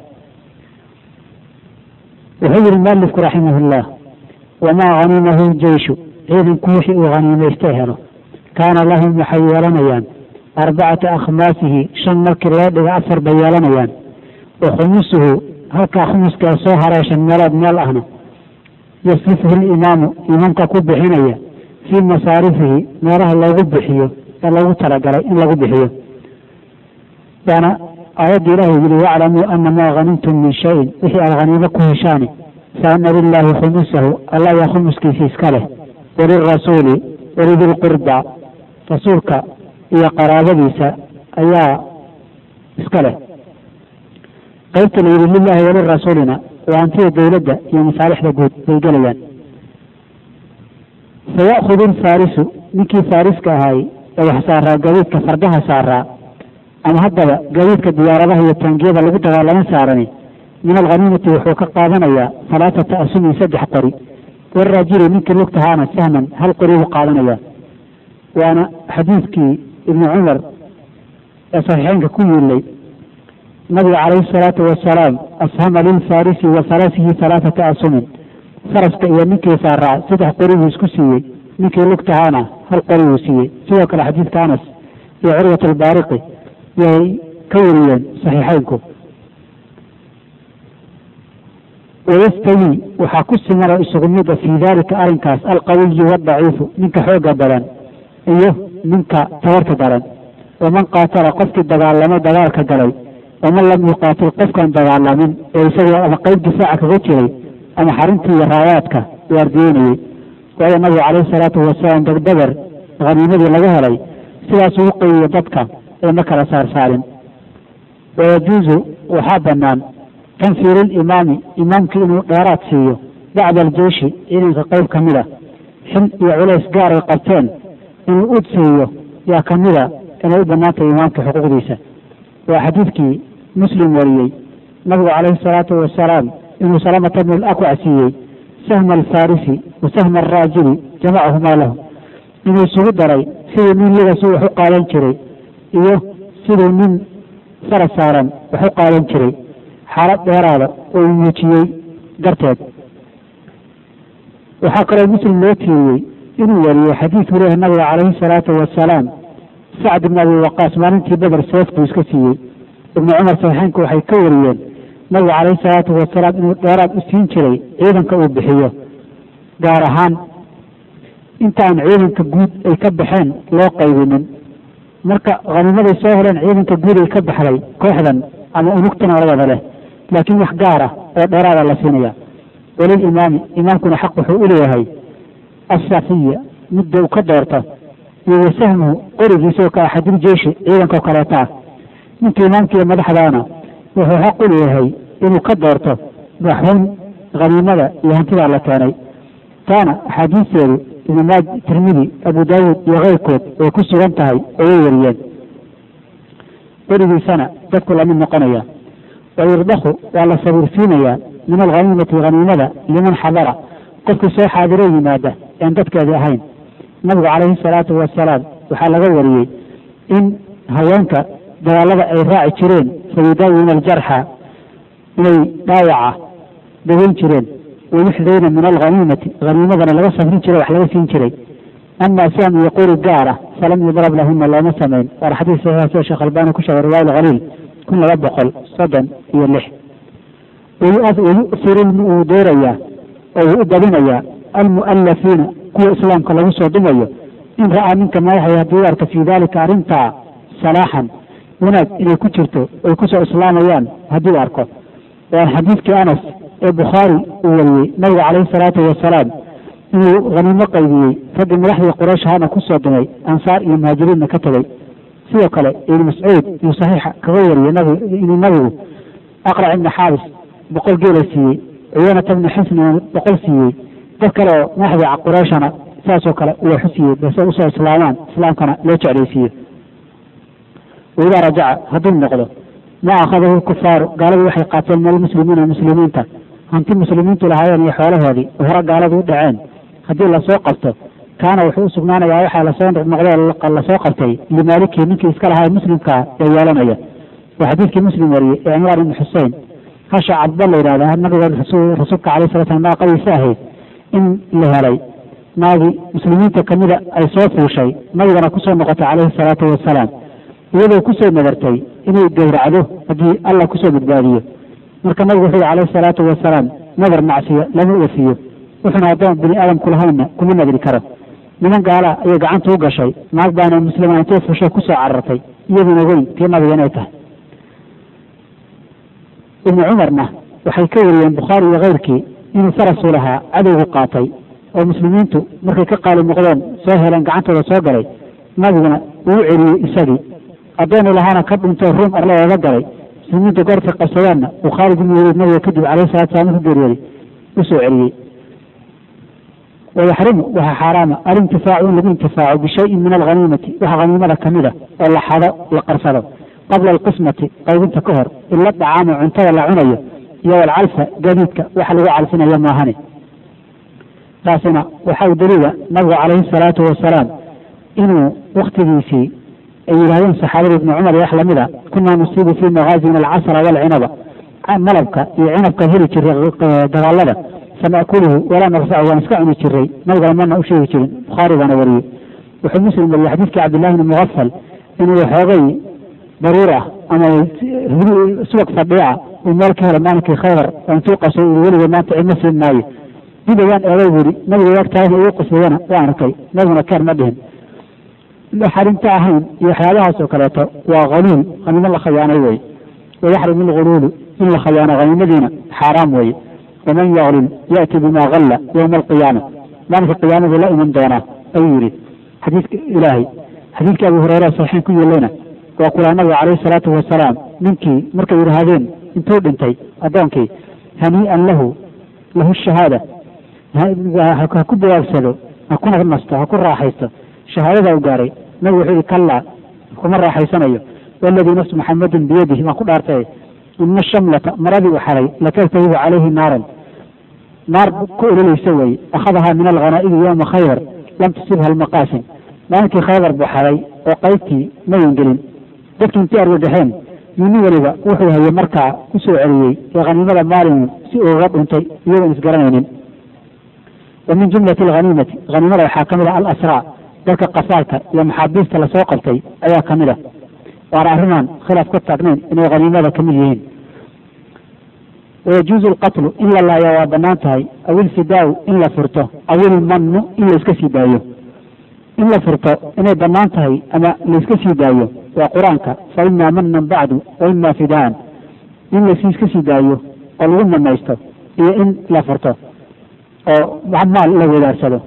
wuxuu yihi mualifku raximahullah wamaa hanimahu jeyshu ciidanku wixii uu haniimaysta helo kaana lahum waxay yeelanayaan arbacata akhmaasihi shan markii loo dhigo afar bay yeelanayaan wa khumusuhu halkaa khumuska ee soo haray shan meelood meel ahna yasrifuhu limaamu imaamka ku bixinaya fii masaarifihi meelaha loogu bixiyo ee loogu talagalay in lagu bixiyo waana aayadda ilaahay yidhi waclamuu ana maa hanimtum min shayin wixii aad haniimo ku heshaani fa ana lilaahi khumusahu alla ayaa khumuskiisa iska leh walirasuuli walidilqurba rasuulka iyo qaraabadiisa ayaa iska leh qaybta la yidhi lilaahi walirasuulina waa hantida dowladda iyo masaalixda guud bay gelayaan faya'khudu alfaarisu ninkii faariska ahaay ee wax saaraa gaadiidka fardaha saaraa ama haddaba gaadiidka diyaaradaha iyo taangiyada lagu dagaalamo saarani min alghaniimati wuxuu ka qaadanayaa halaatata asumin saddex qori waraajili ninkii lugtahaana sahman hal qori buu qaadanayaa waana xadiidkii ibni cumar ee saxiixeynka ku yiilay nabiga calayhi salaatu wasalaam ashama lilfarisi wa farasihi halaathata asumin faraska iyo ninkii saaraa saddex qori buu isku siiyey ninkii lugtahaana hal qori buu siiyey sidoo kale xadiidka anas iyo curwat albaariqi yay ka wariyeen saxiixeynku wayastawi waxaa ku simanoo isugu mida fii dalika arrinkaas alqawiyu wadaciifu ninka xooga badan iyo ninka tabarta daran waman qaatala qofkii dagaalamay dagaalka galay waman lam yuqaatil qofkaan dagaalamin ee isagoo ama qeyb difaaca kaga jiray ama xarintii iyo raayaadka uu ardiyeynayey waayo nabigu calayhi salaatu wasalaam degdeger haniimadii laga helay sidaas ugu qeyiyo dadka ee ma kala saarsaarin wayajuuzu waxaa banaan tanfiiru limaami imaamkii inuu dheeraad siiyo bacda aljeyshi ciidanka qeyb ka mid a xil iyo culays gaar ay qabteen inuu ud siiyo yaa ka mida inay u banaantahay imaamka xuquuqdiisa waa xadiidkii muslim wariyey nabigu calayhi salaatu wasalaam inuu salamata bn alakwac siiyey sahma alfarisi wa sahma alraajili jamacahumaa lahu inuu isugu daray siduu nin ligasu wax u qaadan jiray iyo siduu nin faras saaran wax u qaadan jiray xaalad dheeraada oo uu muujiyey darteed waxaa kaloo muslim loo tiiriyey inuu wariyo xadiidku leeyahay nabiga calayhi salaatu wasalaam sacd ibn abi waqaas maalintii beder seef buu iska siiyey ibnu cumar saxiixeynku waxay ka wariyeen nabigu calayhi salaatu wasalaam inuu dheeraad u siin jiray ciidanka uu bixiyo gaar ahaan intaan ciidanka guud ay ka baxeen loo qaybinin marka khaniimaday soo heleen ciidanka guud ay ka baxday kooxdan ama unugtan oladada leh laakiin wax gaar ah oo dheeraada la siinaya walilimaami imaamkuna xaq wuxuu u leeyahay asafiya midda uu ka doorto iyo wasahmuhu qorigiisa oo ka axadil jeishi ciidanka oo kaleeta ah ninka imaamka iyo madaxdaana wuxuu xaq u leeyahay inuu ka doorto maxuun khaniimada iyo hantidaa la keenay taana axaadiisteedu ibnu maaj tirmidi abu daawuud iyo keyrkood way ku sugan tahay oo way wariyeen qorigiisana dadku lamid noqonaya wayurdakhu waa la sabiirsiinayaa min alghaniimati haniimada liman xadara qofkii soo xaadiroo yimaada ean dadkeedii ahayn nabigu calayhi salaatu wasalaam waxaa laga wariyey in haweenka dagaalada ay raaci jireen fayudaawina aljarxa inay dhaawaca daweyn jireen wayuxdayna min alghaniimati haniimadana laga safrin jiray wax laga siin jiray ama siam iyo quri gaara falam yudrab lahuna looma samayn waana xadiis saxiixa sida sheekh albani ku sheegay riwaaya alkhaliil kun laba boqol soddon iyo lix wayu'siru wuu doorayaa oo wuu u badinayaa almu'alafiina kuwa islaamka lagu soo dumayo in ra'aa ninka madaxay haddii u arka fii dalika arrintaa salaaxan wanaag inay ku jirto ay kusoo islaamayaan haddii u arko waan xadiidkii anas ee bukhaari uu wariyey nabiga calayhi salaatu wasalaam inuu haniimo qaybiyey raggii madaxdii quraysh ahaana kusoo dumay ansaar iyo muhaajiriinna ka tegey sidoo kale ibnu mascuud iyuu saxiixa kaga wariyey nabig inuu nabigu aqrac ibni xaabis boqol geela siiyey ciyanata ibni xisnina boqol siiyey dad kale oo madaxdii qurayshana saasoo kale uu xusiyey base usoo islaamaan islaamkana loo jeclaysiiyo waidaa rajaca hadduu noqdo ma akhadahu kufaaru gaaladii waxay qaateen min almuslimiina muslimiinta hanti muslimiintu lahaayeen iyo xoolahoodii oo hore gaaladu u dhaceen haddii lasoo qabto kaana wuxuu u sugnaanayaa waxaa lasoo noqday lasoo qabtay limaalikii ninkii iska lahaa muslimkaa ee yeelanaya waa xadiidkii muslim wariyey ee cimraan ibni xusein hasha cabda la yidhahda nabiga rasuulka calay sala slam naaqadiisa ahayd in la helay naagii muslimiinta kamida ay soo fuushay nabigana kusoo noqotay calayhi salaatu wasalaam iyadoo kusoo nadartay inay gowracdo haddii allah kusoo badbaadiyo marka nabigu wuxuu yihi calayhi salaatu wasalaam nadar macsiyo lama oofiyo wuxuuna addoon bini aadamku lahaynna kuma nadri karo niman gaala ayay gacanta u gashay naag baana muslima intay fushay kusoo carartay iyaduona weyn tii nabiga inay tahay ibnu cumarna waxay ka wariyeen bukhaari iyo keyrkii inuu farasuu lahaa cadowgu qaatay oo muslimiintu markay ka qaali noqdeen soo heleen gacantooda soo galay nabiguna uu celiyey isagii addoonu lahaana ka dhuntoo ruum arladeeda galay muslimiinta goortay qabsadeenna uu khaalid ibnu waliid nabiga kadib calayhi salatu salaam ku geeriyooday usoo celiyey wayaxrimu waxaa xaaraama alintifaacu in lagu intifaaco bishayin min alghaniimati waxa haniimada kamid a oo la xado la qarsado qabla alqismati qaybinta ka hor ila dacaama cuntada la cunayo iyo walcalfa gadiidka waxa lagu calfinayo maahane taasina waxa u daliila nabigu calayhi salaatu wasalaam inuu waktigiisii ay yidhahdeen saxaabada ibni cumar iyo wax lamid a kunaa nusiibu fii magaazina alcasra walcinaba malabka iyo cinabka heli jiray dagaalada fanakuluhu walaa narfacu waan iska cuni jiray nabigana mana u sheegi jirin bukhaari baana wariyey wuxuu muslim wariyey xadiidkii cabdillahi bni mugafal inuu waxoogay daruur ah ama subag fadhiica uu meel ka helay maalinkii khaybar oo intuu qasay uu weliga maanta cidma siin maayo dib ayaan eegay buu yihi nabiga wagtaagna igu qusayana waan arkay nabiguna keer ma dhihin xarinta ahayn iyo waxyaabahaas oo kaleeto waa haluul haniimo la khayaanay weye wayaxrimu lghuluulu in la khayaano haniimadiina xaaraam weeye waman yaglul ya'ti bima galla yowma alqiyaama maalinka qiyaamadu la iman doonaa ayuu yihi xadiidka ilaahay xadiidkii abu hureyre saxiix ku yeeleyna waa kulaa nabiga calayhi salaatu wasalaam ninkii markay yidhaahdeen intuu dhintay addoonkii hanii'an lahu lahu shahaada ha ku dawaagsado ha ku nasto ha ku raaxaysto shahaadada u gaaray nabigu wuxuu yihi kallaa kuma raaxaysanayo waladii nafsu maxamadin biyadihi waan ku dhaartay ina shamlata maradii u xaray latartahibu calayhi naaran naar ku ololeysa weye akhadahaa min alghanaa'imi yowma khaybar lam tusibha almaqaasim maalinkii khaybar buu xaray oo qaybtii mayan gelin dadkii intii argagaxeen yuni weliba wuxuu hayay markaa ku soo celiyey ee khaniimada maalinu si uga dhuntay iyagoon isgaranaynin wa min jumlati alghaniimati haniimada waxaa ka mid ah alasraa dadka qasaalka iyo maxaabiista lasoo qabtay ayaa ka mid a waana arrimaan khilaaf ka taagnayn inay haniimada ka mid yihiin wayajuuzu alqatlu in la laayo waa bannaan tahay aw ilfidaau in la furto aw ilmannu in la iska sii daayo in la furto inay bannaan tahay ama la iska sii daayo waa qur-aanka fa imaa manan bacdu wa imaa fidaan in lasi iska sii daayo oo lagu manaysto iyo in la furto oo maal la wadaarsado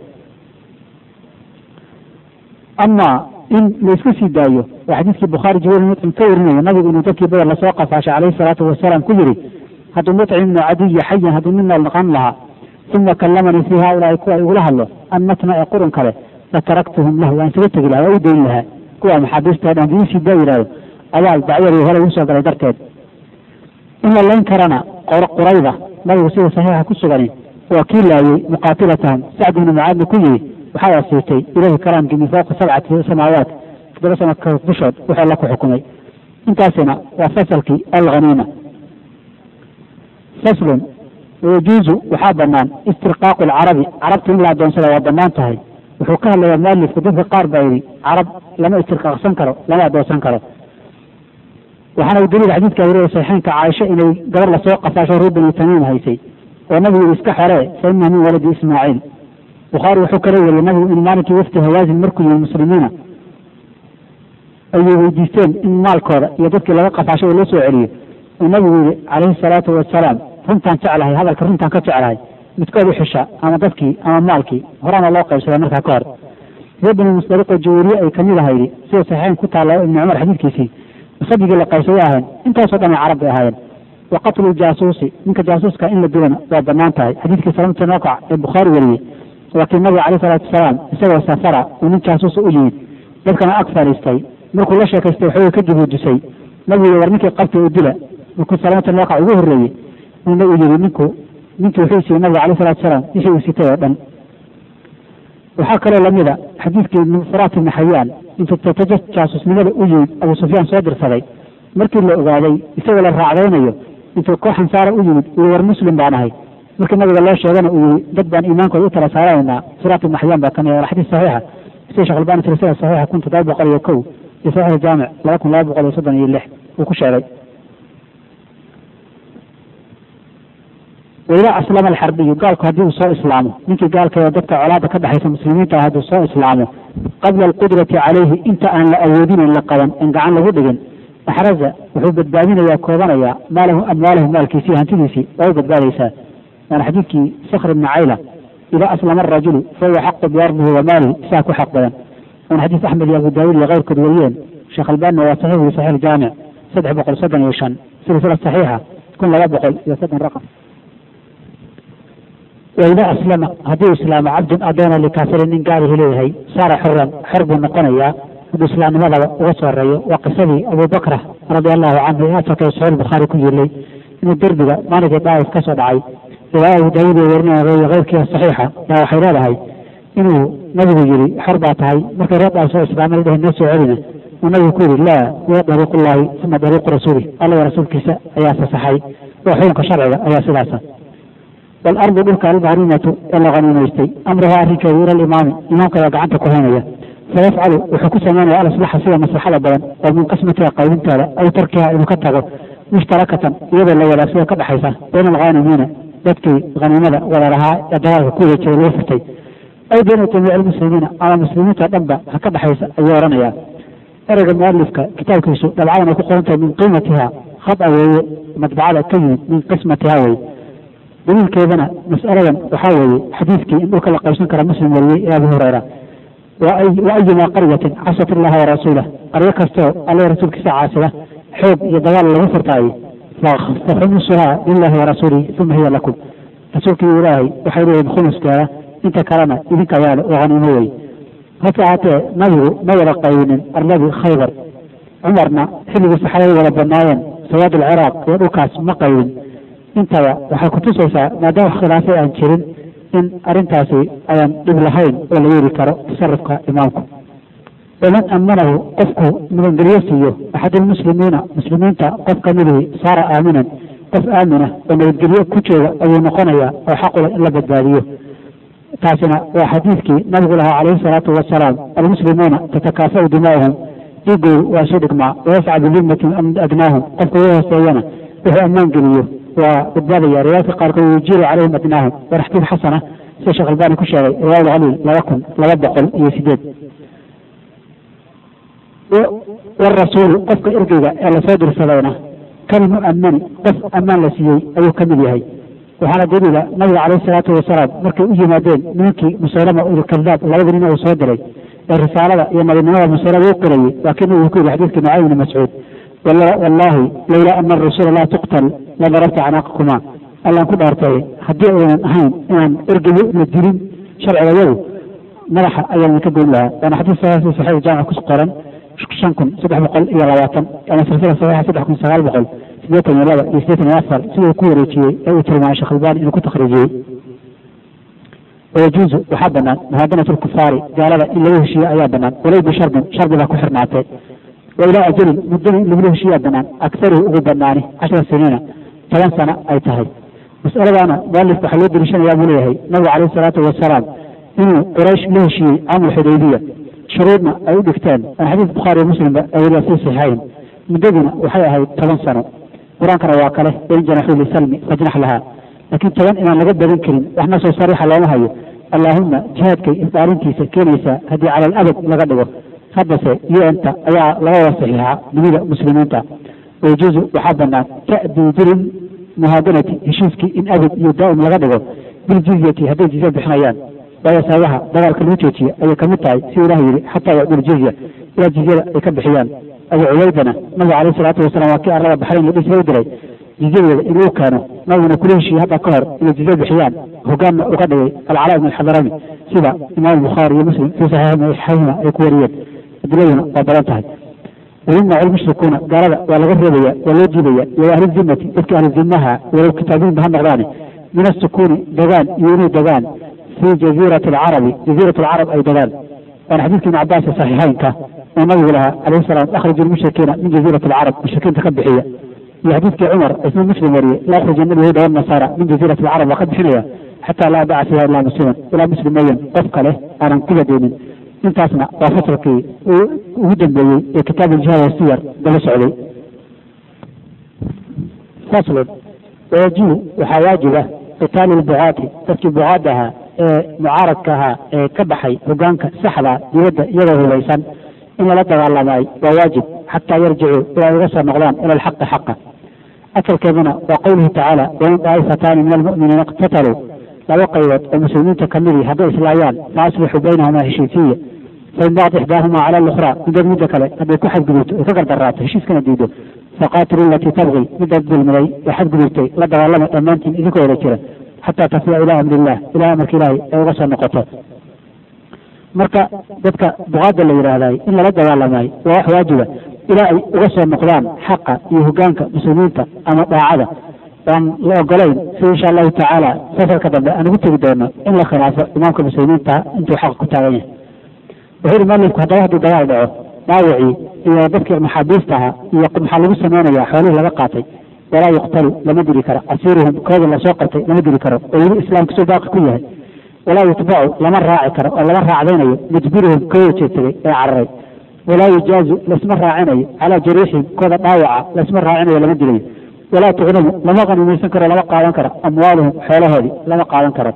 ama in la iska sii daayo waa xadiidkii bukhaari jibriil mucim ka warinayo nabigu inuu dadkii badar lasoo qafaashay calayhi salaatu wasalaam ku yidhi hadduu mucim ibnu cadiyi xayan hadduu nin nool noqon lahaa uma kallamanii fii haaulaai kuwa igula hadlo an natna ee qurun kale lataraktuhum lahu waan isaga tegi lahaa waa u dayn lahaa kuwa maxaabiista dhan hadii isii daa yidhahdo abaal dacyadii hore ugu soo galay darteed in la layn karana qurayda nabigu sida saxiixa ku sugani waa kii laayey muqaatilatahum sacd ibnu mucaadna ku yidhi waxaa wasiitay ilahi kalaamkii min fawqi sabcati samaawaat toddoba sana dushood wuxuu alla ku xukumay intaasina waa fasalkii alghaniima faslun wayajuuzu waxaa banaan istirqaaqu alcarabi carabta in la adoonsada waa banaan tahay wuxuu ka hadlayaa mualifku dadka qaar baa yidhi carab lama istirqaaqsan karo lama adoosan karo waxaana u daliil xadiidka weriya saxiixeynka caaisha inay gabar lasoo qafaasho reer bani tamiim haysay oo nabigu yidhi iska xoree fa inaha min waladi ismaaciil bukhaari wuxuu kala wariyey nabigu in maalinkii wafti hawaasin markuu yimi muslimiina ayay weydiisteen in maalkooda iyo dadkii laga qafaashay oo loo soo celiyo uu nabigu yihi calayhi salaatu wasalaam runtaan jeclahay hadalka runtaan ka jeclahay midkood u xisha ama dadkii ama maalkii horena loo qaybsaday markaa ka hor reer bani musdaliqoo jaweeriye ay kamid ahaydi sida saxiixeyn ku taalla ibni cumar xadiidkiisii sabigii la qaybsaday ahayn intaasoo dhan ay carab bay ahaayeen wa qatlu jaasuusi ninka jaasuuska in la dilana waa banaan tahay xadiidkii salamta nookac ee bukhaari wariyey waa kii nabiga caleyh salaatu wasalaam isagoo safara uu nin jaasuusa u yimid dadkana ag fadhiistay markuu la sheekaystay waxooga ka jabuujisay nabigu war ninkii qabtay u dila markuu salamta nookac ugu horreeyey uuna u yidhi ninku ninkii wuxuu siiyey nabiga caleyh salatu wasalaam wixii uu sitay oo dhan waxaa kaloo lamid a xadiidkii furaat ibni xayaan intuu tataja jaasusnimada u yimid abuu sufyaan soo dirsaday markii la ogaaday isagoo la raacdaynayo intuu koox ansaara u yimid uu war muslim baan ahay markii nabiga loo sheegana uu yihi dad baan iimaankooda u tala saaranaynaa furaat ibni xayaan baa kamid a xadiis saxiixa sida sheekh albani silsila saxiixa kun toddoba boqol iyo kow iyo saxiix jaamic laba kun laba boqol iyo soddon iyo lix uu ku sheegay waidaa aslama alxarbiyu gaalku haddii uu soo islaamo ninkii gaalkeeda dadka colaada ka dhexaysa muslimiinta ah hadduu soo islaamo qabla alqudrati calayhi inta aan la awoodinayn la qaban in gacan lagu dhigin axraza wuxuu badbaadinayaa koobanayaa maalahu amwaalahu maalkiisii hantidiisii waa u badbaadaysaa waana xadiidkii sakr ibni cayla idaa aslama arajulu fahuwa xaqu biardihi wa maalihi isaa ku xaq badan waana xadiis axmed iyo abu daawud iyo keyrkood wariyeen sheekh albanina waa saxiix wi saxiix jaamic saddex boqol soddon iyo shan silsila saxiixa kun laba boqol iyo soddon raqam waidaa aslama haddii islaamo cabdun adoona likaafirin nin gaalihi leeyahay saara xuran xor buu noqonayaa hadduu islaamnimadaba uga soo horeeyo waa qisadii abubakra radia allahu canhu ee afarka saxiix bukhaari ku yilay inuu derbiga maalinkii daa'if ka soo dhacay riwaaya abu daawud ee werinaya keyrkiia saxiixa yaa waxay leedahay inuu nabigu yidhi xor baa tahay markay reer daa'if soo islaamay dhahay noo soo celina uu nabigu ku yidhi laa huwa dariiqullahi uma dariiqu rasuuli alla rasuulkiisa ayaa fasaxay oo xukunka sharciga ayaa sidaasa waalardu dhulka almacruumatu ee la qaniimaystay amruha arrinkeedu ila alimaami imaamka ayaa gacanta ku haynaya fayafcalu wuxuu ku samaynaya alaslaxa sida maslaxada badan oo min qismatiha qaybinteeda aw tarkiha inuu ka tago mushtarakatan iyadoo la wadaagsada ka dhexaysa bayna alghaanimiina dadkii haniimada wada lahaa ee dagaalka ku wada jiray loo furtay aw bayna jamiici almuslimiina ama muslimiinta dhanba ha ka dhexaysa ayuu oranayaa ereyga mualifka kitaabkiisu dhabcadan ay ku qoran tahay min qiimatiha khada weeye madbacada ka yimid min qismatiha weye daliilkeedana mas'aladan waxaa weeye xadiidkii in dhulka la qaybsan kara muslim wariyey ee abu hureyra wa ayuma qaryatin casat illaha warasuulah qaryo kastoo alle rasuulkiisa caasida xoog iyo dagaal lagu furtaaye faxumusuhaa lilahi warasuulihi uma hiya lakum rasuulkii ilaahay waxay leeyihin khumuskeeda inta kalena idinka yaale oo haniimo wey hase ahaatee nabigu ma wada qaybinin arladii khaybar cumarna xilligii saxaabada wada badnaayeen sawaad alciraaq iyo dhulkaas ma qaybin intaba waxay kutusaysaa maadaama wax khilaafay aan jirin in arrintaasi ayaan dhib lahayn oo la yeeli karo tasarufka imaamku waman amanahu qofku magangelyo siiyo axadulmuslimiina muslimiinta qof kamidihii saara aaminan qof aamina oo nabadgelyo ku jooga ayuu noqonayaa oo xaqula in la badbaadiyo taasina waa xadiidkii nabigu lahaa calayhi salaatu wasalaam almuslimuuna tatakaafau dimaa'uhum dhiigoodu waa isu dhigmaa wayasca bilimmatin adnaahum qofka ugu hooseeyana wuxuu ammaan geliyo waa badbaadaya riwaayadka qaarkood yujiiru calayhim adnaahum waa xadiid xasana sida sheekh albani ku sheegay riwaayad khaliil laba kun laba boqol iyo sideed warasuulu qofka ergeyga ee lasoo dirsadayna kalmu'amani qof ammaan la siiyey ayuu ka mid yahay waxaana daliila nabiga calayhi salaatu wasalaam markay u yimaadeen nimankii musaylama ilkadaab labada nin uu soo diray ee risaalada iyo nabinimada musaylama u qirayey laakiin uu ku yidhi xadiidkii nucaym ibni mascuud wallaahi lowlaa ana arasuula laa tuqtal la darabta canaaqakuma allaan ku dhaartay haddii aynan ahayn inaan ergeyo la dilin sharciga yadu madaxa ayaan idinka goyn lahaa waana xadiis saxiix saxiix jaamic ku qoran shan kun saddex boqol iyo labaatan ama silsila saxiixa saddex kun sagaal boqol sideetan iyo laba iyo sideetan iyo afar siduu ku wareejiyey ee uu tilmaamay sheekh albani inuu ku takhriijiyey wayajuuzu waxaa banaan muhaadanat lkufaari gaalada in lagu heshiiye ayaa banaan walow bisharbin shardi baa ku xirnaatee wa ilaa ajalin muddana in lagula heshiiyaa banaan aktaruhu ugu banaani cashara siniina toban sano ay tahay mas'aladaana mualifka waxaa loo deliishanayaa buu leeyahay nabigu calayhi salaatu wasalaam inuu quraysh la heshiiyey caamul xudaybiya shuruudna ay u dhigteen aan xadiis bukhaari muslimba ay weliba sii saxiixayn muddaduna waxay ahayd toban sano qur-aankana waa kale wain janaxuu lisalmi fajnax lahaa laakiin toban inaan laga badan karin waxna soo sariixa looma hayo allaahuma jihaadkay isdaalintiisa keenaysaa haddii cala alabad laga dhigo haddase un-ta ayaa laga wada saxiixaa dunida muslimiinta wayajuuzu waxaa banaan ta'diidirin muhaadanati heshiiskii in abad iyo daa'im laga dhigo biljizyati hadday jizya bixinayaan waayo sababaha dagaalka lagu joojiye ayay kamid tahay si ilah yidhi xataa yacdul jizya ilaa jizyada ay ka bixiyaan abu cubaydana nabiga caleyh isalaatu wasalam waa kii arlada baxrayn la dhisla u diray jizyadeeda inuu keeno nabiguna kula heshiiyey hadda ka hor inay jizya bixiyaan hogaanna uga dhigay alcalaa ibn alxadarami sida imaam bukhaari iyo muslim fii saxiixihima ay ku wariyeen adiladuna waa badan tahay wayumnacu lmushrikuuna gaalada waa laga reebaya waa loo diidaya iyo ahli zimmati dadkii ahli zimmaha walow kitaabiinba ha noqdaane min asukuuni degaan iyo inay degaan fii jaziirati alcarabi jaziirat alcarab ay degaan waana xadiidkii ibn cabaas ee saxiixeynka oo nabigu lahaa calayhi salaam akhriju lmushrikiina min jaziirati alcarab mushrikiinta ka bixiya iyo xadiidkii cumar isna muslim wariyey la akhrij nabiyahuda wanasaara min jaziirati alcarab waa ka bixinaya xataa laa daca fiha ilaa musliman ilaa muslim mooyan qof kale aanan ku badeenin intaasna waa fasalkii ugu dambeeyey ee kitaab aljihaad wasiyar daba socday faslun wayajibu waxaa waajiba qitaalu lbucaati dadkii bucaadda ahaa ee mucaaradka ahaa ee ka baxay hogaanka saxda dibadda iyagoo hubaysan in lala dagaalamay waa waajib xataa yarjicuu ilaa uga soo noqdaan ila alxaqi xaqa asalkeeduna waa qowluhu tacaala wain daa'ifataani min almu'miniina iqtataluu laba qaybood oo muslimiinta kamidii hadday islaayaan fa aslixuu baynahumaa heshiisiya fain baqat ixdaahumaa cala alukhraa middood midda kale hadday ku xadgudubto ay ka gardaraato heshiiskana diido faqaatilu alatii tabqi midaad dulmiday ee xadgudubtay la dagaalama dhammaantiin idinkoo wada jira xataa tafiya ilaa amri illah ilaa amarka ilaahay ay uga soo noqoto marka dadka buqaada la yidhaahday in lala dagaalamay waa wax waajiba ilaa ay uga soo noqdaan xaqa iyo hogaanka muslimiinta ama daacada aan la ogolayn sida insha allahu tacaala fasalka dambe aan ugu tegi doono in la khilaafo imaamka muslimiinta intuu xaqa ku taagan yahay wuxuu yihi mualifku haddaba hadduu dagaal dhaco dhaawacii iyo dadkii maxaabiista ahaa iyo maxaa lagu sameynaya xoolihii laga qaatay walaa yuqtalu lama diri karo asiiruhum kooda lasoo qabtay lama diri karo oo weli islaamka soo baaqi ku yahay walaa yutbacu lama raaci karo oo lama raacdaynayo mujbiruhum kooda jeedsaday ee cararay walaa yujaazu lasma raacinayo calaa jariixihim kooda dhaawaca lasma raacinayo lama dilayo walaa tucnamu lama qanimaysan karo lama qaadan karo amwaaluhum xoolahoodii lama qaadan karo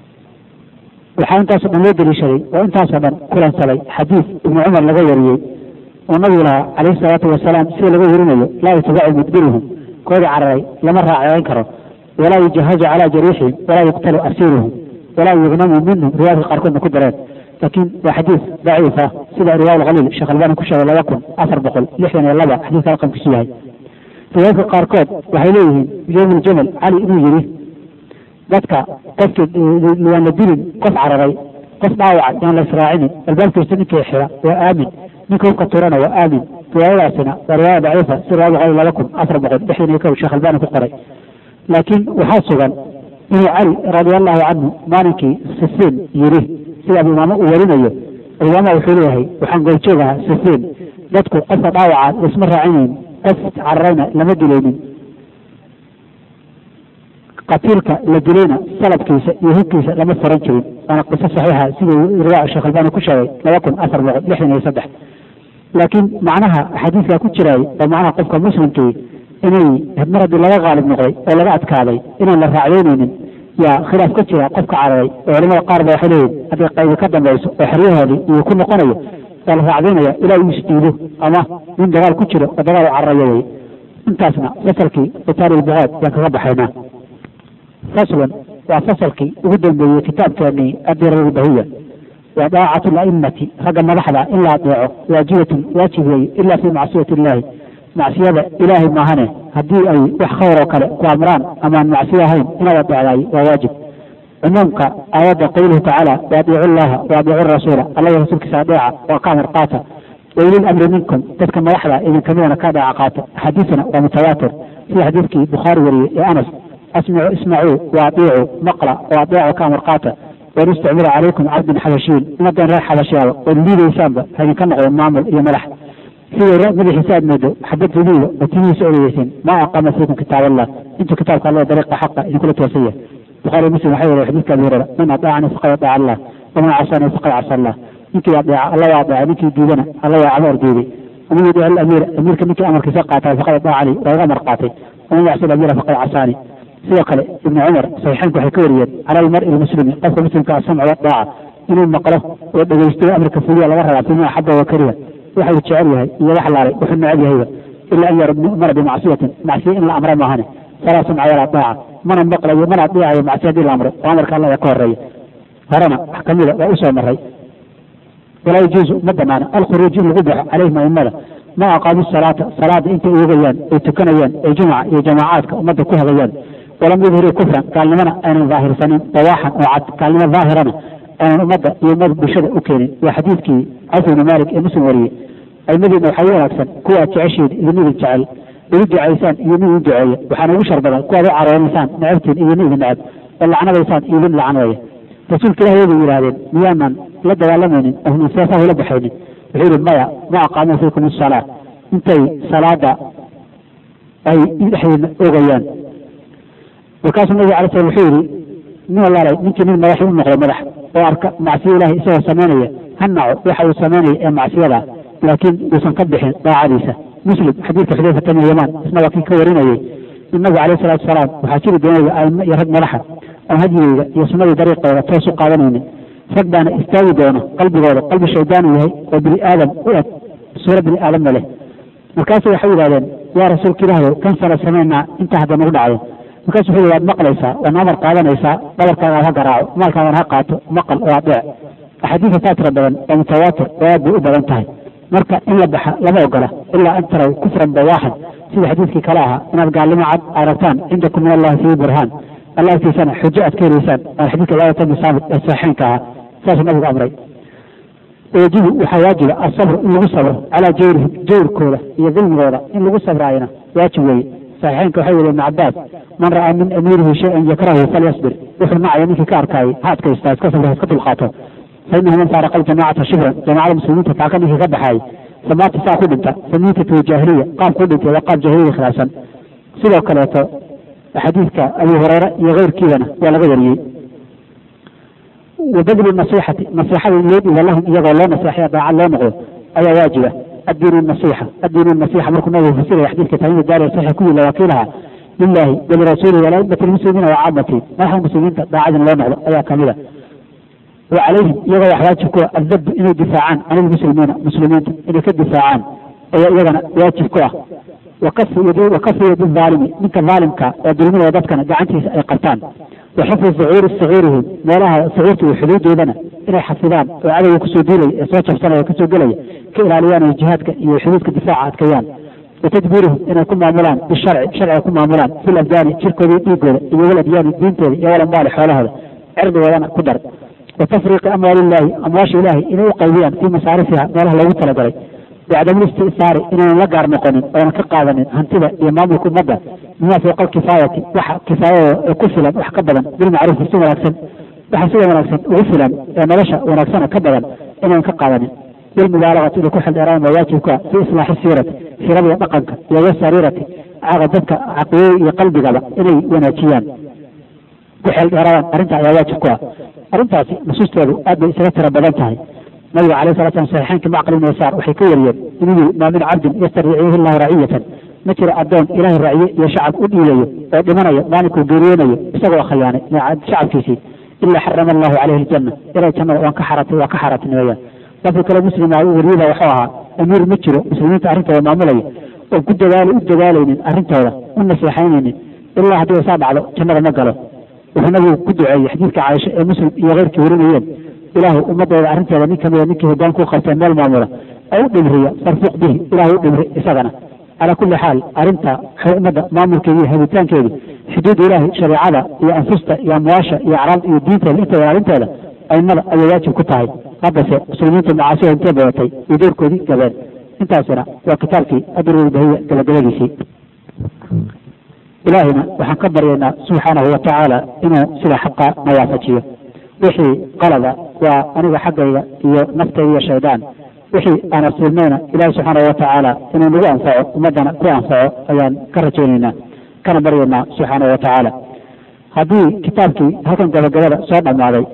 waxaa intaasoo dhan loo daliishaday oo intaasoo dhan kulansaday xadiis ibnu cumar laga wariyey oo nabigu lahaa calayhi salaatu wasalaam sida laga warinayo laa yutbacu mudbiruhum koodii cararay lama raacayn karo walaa yujahazu calaa jariixihim walaa yuqtalu asiiruhum walaa yugnamu minhum riwaayadka qaarkoodna ku dareen laakiin waa xadiis daciifa sida riwaaya alkhaliil sheekh albani ku sheegay laba kun afar boqol lixdan iyo laba xadiiska raqamkiisu yahay riwaayadka qaarkood waxay leeyihiin yowm aljamal cali inuu yidhi dadka qofkii waan la dilin qof cararay qof dhaawaca yaan la israacinin albaabkiisa ninkii xira waa aamin ninka hubka turana waa aamin riwaayadaasina waa riwaaya daciifa si riwaaya boqol laba kun afar boqol lixdan iyo kow sheekh albani ku qoray laakiin waxaa sugan inuu cali radia allahu canhu maalinkii sifiin yidhi sida abu imaamo uu warinayo imaama wuxuu leeyahay waxaan goobjoog ahaa sifiin dadku qofka dhaawaca laisma raacinayn qof cararayna lama dilaynin qatiilka la dilayna salabkiisa iyo hubkiisa lama furan jirin waana qiso saxiixa siduu riwaa sheekh albani ku sheegay laba kun afar boqol lixdan iyo saddex laakiin macnaha xadiiska ku jiraay oo macnaha qofka muslimkii inay mar haddii laga qaalib noqday oo laga adkaaday inaan la raacdaynaynin yaa khilaaf ka jira qofka cararay oo culamada qaar ba waxay leeyihin hadday qaybi ka dambayso oo xeryahoodii iyo ku noqonayo waa la raacdaynaya ilaa uu isdiido ama nin dagaal ku jiro oo dagaal u cararayo wey intaasna fasalkii qitaal ilbuqaad yaan kaga baxaynaa faslun waa fasalkii ugu dambeeyey kitaabkeenii adirar bahiya wa daacatu laimati ragga madaxda in la adeeco waajibatun waajib weeye ila fii macsiyati illaahi macsiyada ilaahay maahane haddii ay wax khayr oo kale ku amraan amaan macsiyo ahayn inaad adeecdaay waa waajib cumuumka aayadda qowluhu tacaala waadiicu llaha waadiicu rasuula alla rasuulkiisa adeeca waa ka amar qaata waulil amri minkum dadka madaxda idinkamidana ka adeeca qaata axaadiisana waa mutawaatir sida xadiidkii bukhaari wariyey ee anas asmicu ismacuu waadiicu maqla oo adeeco ka amar qaata wain istacmila calaykum cabdin xabashiin inadan reer xabashiyaaba ood liidaysaanba haydinka noqdo maamul iyo madax siday madaxiisa aad moodo xabad liida oo timihiisa odayeysin maa aqama fiikum kitaab allah intuu kitaabka alla dariiqa xaqa idinkula toosan yahay bukhaari muslim waxay wariya xadiidka abi hurera man ataacani faqad ataaca allah waman casani faqad casa allah ninkii adeeca alla waa adeeca ninkii diidana alla waa amar diiday waman yudic alamiira amiirka ninkii amarkiisa qaatay faqad adeecani waa iga amar qaatay waman yacsi alamiira faqad casaani sidoo kale ibnu cumar saxiixaynku waxay ka wariyeen cala almari lmuslimi qofka muslimka asamcu wadaaca inuu maqlo oo dhegaysto amarka fuliya laga rabaa fima axaba wa kariha waxa uu jecel yahay iyo wax laalay wuxuu neceb yahayba ila an yamara bimacsiyatin macsiya in la amra maahane falaa samca walaa daaca mana maqlayo mana adeecayo macsiya hadii la amro oo amarka alla ayaa ka horeeya horena wax kamida waa usoo maray walaa yajuuzu ma banaana alkhuruuj in lagu baxo calayhim aimada ma aqaamu salaata salaada intay oogayaan ay tukanayaan ay jumca iyo jamaacaadka ummadda ku hagayaan walam yudhiruu kufran gaalnimana aynan daahirsanin dawaaxan oo cad gaalnimo daahirana aynan ummadda iyo ummad bulshada u keenin waa xadiidkii cawf ibni maalik ee muslim wariyey aimadiina waxaa u wanaagsan kuwaad jeceshiin iyo midin jecel igu ducaysaan iyo midin duceeya waxaana ugu shar badan kuwaad u caroonaysaan necabtiin iyo midin necab oo lacnadaysaan iyo mid lacnadaya rasuulka ilahi way yidhahdeen miyaanan la dagaalamaynin ohnan seefaha ula baxaynin wuxuu yihi maya ma aqaamuu fiikum asalaa intay salaada ay dhexdeedna ogayaan markaasuu nabiga alay slam wuxuu yihi nin walaalay ninkii nin madaxi u noqdo madax oo arka macsiya ilahi isagoo samaynaya ha naco waxa uu samaynaya ee macsiyada laakiin uusan ka bixin daacadiisa muslim xadiidka xudayfata bin yamaan isna waa kii ka warinayay in nabiga alayh salatu wasalaam waxaa jiri doonaya aimo iyo rag madaxa aan hadyigeyga iyo sunnadii dariiqeeda toos u qaadanaynin rag baana istaagi doono qalbigooda qalbi shaydaanu yahay oo bini aadam u eg suuro bini aadamna leh markaasu waxay yidhahdeen yaa rasuulka ilaahayow kan sala samaynaa intaa hadda nagu dhacdo markaasu wuxuu yihi waad maqlaysaa waadna amar qaadanaysaa dhabarkaaga ha garaaco maalkaagan ha qaato maqal oo adeec axaadiisa taa tira badan oo mutawaatir oo aad bay u badan tahay marka in la baxa lama ogola ilaa an taraw kufran bawaaxan sida xadiidkii kale ahaa inaad gaalnimo cad aragtaan cindakum min allahi fihi burhaan alla agtiisana xujo aad ka helaysaan waa xadiidka cibaadata bni saamit ee saxiixeynka ahaa saasuu nabigu amray wayajibu waxaa waajiba asabru in lagu sabro calaa jawrihim jawrkooda iyo dulmigooda in lagu sabraayana waajib weeye saxiixeynka waxay weli ibn cabaas man ra'aa min amiirihi shay-an yakrahu falyasbir wuxuu nacaya ninkii ka arkaayay ha adkaystaa iska sabra iska dulqaato fainahu man faaraqa aljamacata shibran jamacada muslimiinta taaka ninkii ka baxaayay famaata saa ku dhinta famiitatu jaahiliya qaab ku dhintay waa qaab jaahiliya khilaafsan sidoo kaleeto xadiidka abu hureyre iyo keyrkiidana waa laga wariyey wabadlu nasixati nasixada in loo dhiiba lahum iyagoo loo naseexaya daacad loo noqdo ayaa waajiba addiinu nasixa addiinu nasixa markuu nabigu fasiraya xadiidka tamiim daari saxiix ku yila wakiilaha lilahi walirasuulihi walaimati lmuslimiina wacaamati madaxda muslimiinta daacad in loo noqdo ayaa kamida wa calayhim iyagoo wax waajib ku ah addabu inay difaacaan can ilmuslimiina muslimiinta inay ka difaacaan ayaa iyagana waajib ku ah wakafu yadi aalimi ninka aalimka ee dulminaya dadkana gacantiisa ay qabtaan wa xifdi sucuuri sagiirihim meelaha sagiirta iyo xuduudoodana inay xafidaan oo cadowga kusoo duulaya ee soo jabsanaya kasoo gelaya ka ilaaliyaan oo jihaadka iyo xuduudka difaaca adkeeyaan wa tadbiirihim inay ku maamulaan bisharci sharciga ku maamulaan fil abdaani jirkooda iyo dhiigooda iyo wal adyaani diintooda iyo wal ambaali xoolahooda cirdigoodana ku dar wa tafriiqi amwaaliillaahi amwaasha ilaahi inay u qaybiyaan fii masaarifiha meelaha loogu talagalay bicdam listisaari inaynan la gaar noqonin oonan ka qaadanin hantida iyo maamulka ummadda bima fowqa alkifaayati waxa kifaayada ee ku filan wax ka badan bilmacruufi si wanaagsan waxa sida wanaagsan ugu filan ee nolosha wanaagsana ka badan inaynan ka qaadanin bilmubaalagati inay ku xildheeraan waa waajibka fi islaaxi siirati siirada iyo dhaqanka iyo wasariirati caqa dadka caqiidada iyo qalbigaba inay wanaajiyaan ku xeeldheeraadaan arrinta ayaa waajib ku ah arrintaasi nusuusteedu aad bay isaga tira badan tahay nabiga alayh sala slam saxiixeynka macqal ibn yasaar waxay ka wariyeen inuu yihi maa min cabdin yastariciihi llahu raciyatan ma jiro addoon ilaahay raciye iyo shacab u dhiilayo oo dhimanayo maalinkuu geeriyoonayo isagoo khiyaanay shacabkiisii ilaa xarama allahu caleyhi aljanna ilay jannada waan ka xaratay waa ka xaaratinimaya lafdi kale muslima wariyada waxuu ahaa amiir ma jiro muslimiinta arrintooda maamulaya oo ku dadaal u dadaalaynin arrintooda u naseexaynaynin ilaa haddii saa dhacdo jannada ma galo wuxuu nabigu ku duceeyey xadiidka caaisha ee muslim iyo keyrkii warinayeen ilaahu ummadooda arrinteeda nin kamida ninkii hoggaan ku qabteen meel maamula oo u dhimriya farfuq bihi ilaahu u dhimri isagana calaa kulli xaal arrinta ummadda maamulkeedi iyo habitaankeedi xuduud ilaahi shareecada iyo anfusta iyo amwaasha iyo acraabda iyo diinteeda inteeda ilaalinteeda aimada ayay waajib ku tahay haddase muslimiinta macaasida intee badatay iyo doorkoodii gabeen intaasina waa kitaabkii adurulbahiya gabagabadiisii ilaahina waxaan ka baryaynaa subxaanahu watacaala inuu sida xaqa na waafajiyo wixii qalada waa aniga xaggayga iyo naftayda iyo shaydaan wixii aan asiibnayna ilaahi subxaanahu watacaala inuu nagu anfaco ummaddana ku anfaco ayaan ka rajaynaynaa kana baryaynaa subxaanahu watacaala haddii kitaabkii halkan gabagabada soo dhammaaday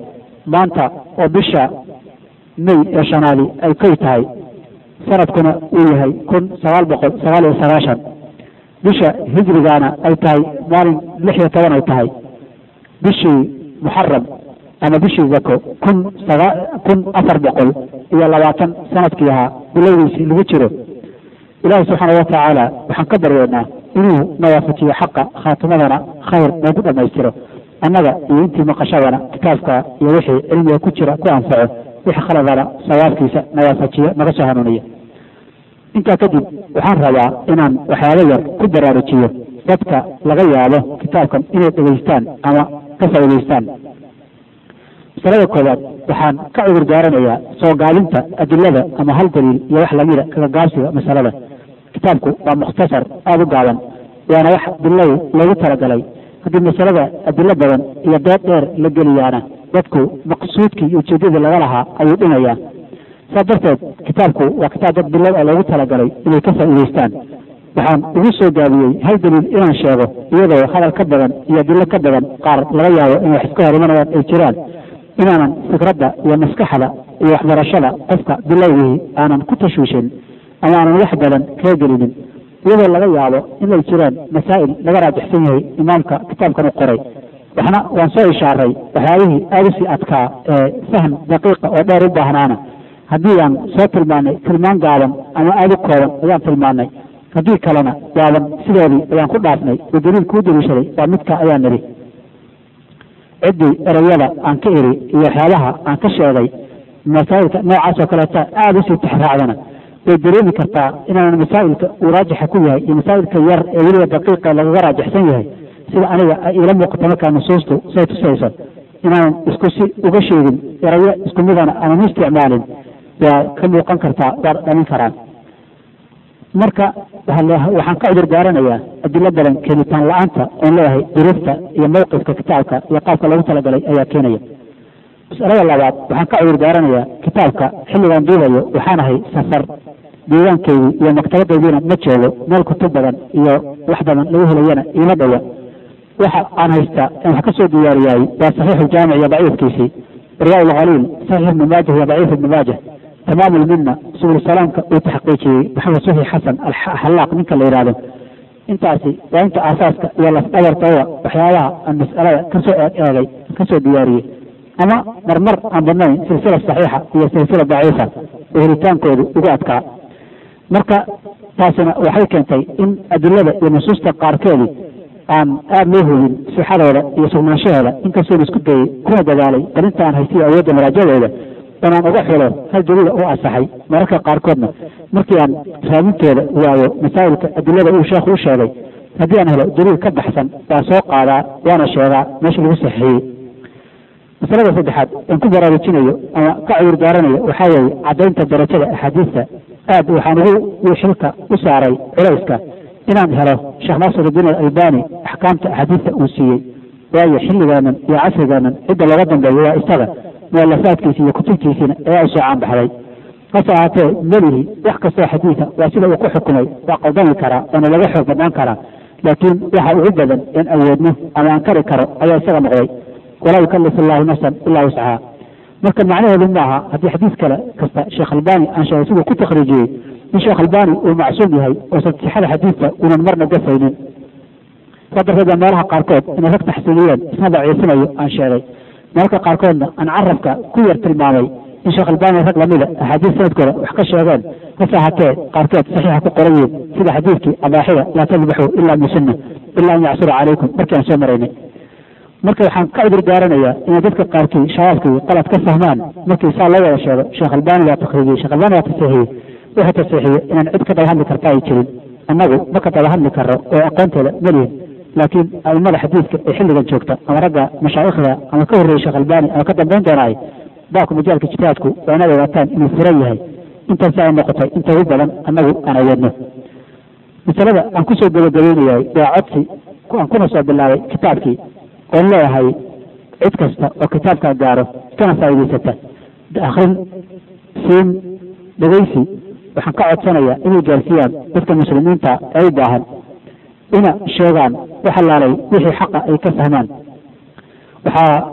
maanta oo bisha may ee shanaadi ay koy tahay sanadkuna uu yahay kun sagaal boqol sagaal iyo sagaashan bisha hijrigaana ay tahay maalin lix iyo toban ay tahay bishii muxaram ama bishii zako kun sagaa kun afar boqol iyo labaatan sanadkii ahaa bilowdiisii lagu jiro ilaahi subxaana watacaala waxaan ka baryeynaa inuu nawaafajiyo xaqa khaatimadana khayr noogu dhammaystiro annaga iyo intii maqashadana kitaabka iyo wixii cilmiga ku jira ku anfaco wixii khaladana sawaabkiisa nawaafajiyo naga soo hanuuniya intaa kadib waxaan rabaa inaan waxyaabo yar ku baraarujiyo dadka laga yaabo kitaabkan inay dhegaystaan ama ka faa'idaystaan masalada koowaad waxaan ka cudur daaranayaa soo gaabinta adilada ama hal daliil iyo wax lamida kaga gaabsiga masalada kitaabku waa mukhtasar aada u gaaban waana wax bilow loogu talagalay haddii masalada adilo badan iyo dood dheer la geliyaana dadku maqsuudkii iyo ujeedadii laga lahaa ayuu dhimayaa saa darteed kitaabku waa kitaab dad bilow a loogu talagalay inay ka faa'iidaystaan waxaan ugu soo gaabiyey hal daliil inaan sheego iyadoo hadal ka badan iyo adilo ka badan qaar laga yaabo in wax iska hor imanayaan ay jiraan inaanan fikradda iyo maskaxda iyo waxbarashada qofka bilowgii aanan ku tashwiishin ama aanan wax badan kaga gelinin iyadoo laga yaabo inay jiraan masaa'il laga raajixsan yahay imaamka kitaabkan u qoray waxna waan soo ishaaray waxyaabihii aada usii adkaa ee fahm daqiiqa oo dheer u baahnaana haddii aan soo tilmaanay tilmaan gaaban ama aada u kooban ayaan tilmaanay haddii kalena gaaban sidoodii ayaan ku dhaafnay oo daliil kuu daliishaday waa midka ayaan nidhi ciddii ereyada aan ka iri iyo waxyaabaha aan ka sheegay masaa'ilka noocaas oo kaleeta aada usii tixraacdana way dareemi kartaa inaanan masaa'ilka uu raajixa ku yahay iyo masaa'ilka yar ee weliba daqiiqa lagaga raajixsan yahay sida aniga ay iila muuqata markaa nusuustu say tusayso inaanan isku si uga sheegin erayo isku midana aanan u isticmaalin waa ka muuqan kartaa waa dhamin karaan marka waxaan ka cudur daaranayaa adilo badan keenitaan la-aanta oon leeyahay duruufta iyo mawqifka kitaabka iyo qaabka loogu talagalay ayaa keenaya masalada labaad waxaan ka cudur daaranayaa kitaabka xilligaan duubayo waxaan ahay safar deegaankeydii iyo maktabadaydiina ma joogo meel kutub badan iyo wax badan lagu helayana iima dhowa waxa aan haystaa aan wax ka soo diyaariyaay waa saxiixu jaamic iyo daciifkiisii riyaa lkhaliil saxiix ibni maajah iyo daciif ibni maajah tamaam lmina subul salaamka uu taxqiijiyey maxamed suxi xasan alxallaaq ninka la yidhaahdo intaasi waa inta aasaaska iyo lafdhabartooda waxyaabaha aan mas'alada kasoo eeg eegay kasoo diyaariyey ama marmar aan badnayn silsila saxiixa iyo silsila daciifa oo helitaankoodu ugu adkaa marka taasina waxay keentay in adilada iyo nusuusta qaarkeedii aan aada loo hubin sixadooda iyo sugnaanshaheeda inkastoo la isku dayey kuna dadaalay barinta aan haystiyo awoodda maraajadooda inaan uga xulo hal daliila u asaxay mararka qaarkoodna markii aan raadintooda waayo masaa'ilka adilada uu sheekhu u sheegay haddii aan helo daliil ka baxsan waa soo qaadaa waana sheegaa meesha lagu saxiixiyey masalada saddexaad aan ku baraarujinayo ama ka cudur daaranayo waxaa weeye caddaynta darajada axaadiista aad waxaan ugu xilka u saaray culayska inaan helo sheekh naasirudiin alalbani axkaamta axaadiista uu siiyey waayo xilligaanan iyo casrigaanan cidda looga dambeeyo waa isaga mualafaadkiisi iyo kutubtiisiina ayaa u soo caanbaxday hase ahaatee melihi wax kastoo xadiida waa sida uu ku xukumay waa qaldami karaa waana laga xoog badnaan karaa laakiin waxa ugu badan in awoodno ama aan kari karo ayaa isaga noqday walaa yukalifu allahu nafsan ilaa wuscaha marka macnaheedu maaha haddii xadiis kale kasta sheekh albani aan sheegay siduu ku takhriijiyey in sheekh albani uu macsuum yahay oo sixada xadiidka uunan marna gafaynin saa darteed baa meelaha qaarkood inay rag taxsiiliyeen isna daciifinayo aan sheegay mararka qaarkoodna aan carabka ku yar tilmaamay in sheekh albani rag lamida axaadiis sanadkooda wax ka sheegeen hase ahaatee qaarkood saxiixa ku qoran yihiin sida xadiidkii abaaxida laa tadbaxuu ilaa bisunna ilaa an yacsura calaykum markii aan soo maraynay marka waxaan ka cudur daaranayaa inay dadka qaarkii shabaabkii qalad ka fahmaan markii saa loo wada sheego sheekh albani waa takriijiyey sheekh albani waa tasiixiyey wuxuu tasiixiyey inaan cid ka daba hadli karta ay jirin annagu ma ka daba hadli karo oo aqoonteeda malihin laakiin aimada xadiidka ee xilligan joogta ama ragga mashaayikhda ama ka horreeyey sheekh albani ama ka dambayn doonaay baabka majaalka ijtihaadku waa inaad ogaataan inuu furan yahay intaasi ay noqotay inta ugu badan annagu aan awoodno masalada aan kusoo gabagabaynayahay waa codsi aan kuna soo bilaabay kitaabkii oon leeyahay cid kasta oo kitaabkaa gaaro kana faa'iidaysata akrin siin dhegaysi waxaan ka codsanayaa inay gaarsiiyaan dadka muslimiinta ee u baahan ina sheegaan wax allaalay wixii xaqa ay ka fahmaan waxaa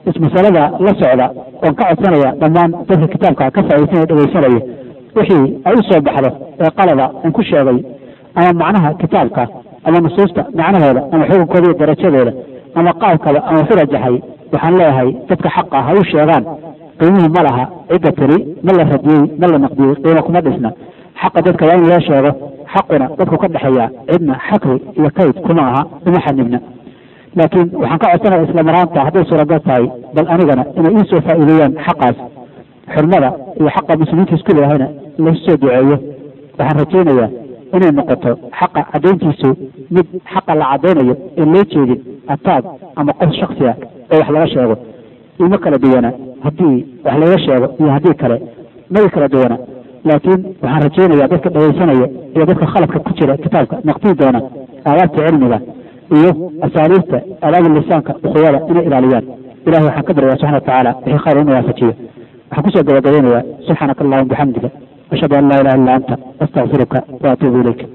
ismasalada la socda oon ka codsanaya dhammaan dadka kitaabka ka faaidaysanaya dhegaysanaya wixii ay u soo baxdo ee qalada aan ku sheegay ama macnaha kitaabka ama nusuusta macnahooda ama xukunkooda iyo darajadooda ama qaabkaba ama ku rajaxay waxaan leeyahay dadka xaqa ha u sheegaan qiimuhu ma laha cidda tiri ma la radiyey ma la naqdiyey qiimo kuma dhisna xaqa dadka waa in loo sheego xaquna dadku ka dhexeeya cidna xakri iyo kayd kuma aha uma xanibna laakiin waxaan ka codsanaya isla maraanta hadday suuragal tahay bal anigana inay ii soo faa'iideeyaan xaqaas xurmada iyo xaqa muslimiinta isku leeyahayna lasu soo duceeyo waxaan rajaynayaa inay noqoto xaqa caddayntiisu mid xaqa la caddaynayo in loo jeedin ataag ama qof shaksi ah oo wax laga sheego ima kala duwana haddii wax laga sheego iyo haddii kale magi kala duwana laakiin waxaan rajaynayaa dadka dhagaysanaya iyo dadka khaladka ku jira kitaabka naqdii doona aadaabta cilmiga iyo asaaliibta aadaab lisaanka ukhuwada inay ilaaliyaan ilahi waxaan ka baryaa subxana watacaala wixii khayr inu waafajiyo waxaan kusoo gabagabeynayaa subxaanaka allahuma bixamdiga ashhadu an laa ilaha illa anta astaqfiruka wa atuubu ilayk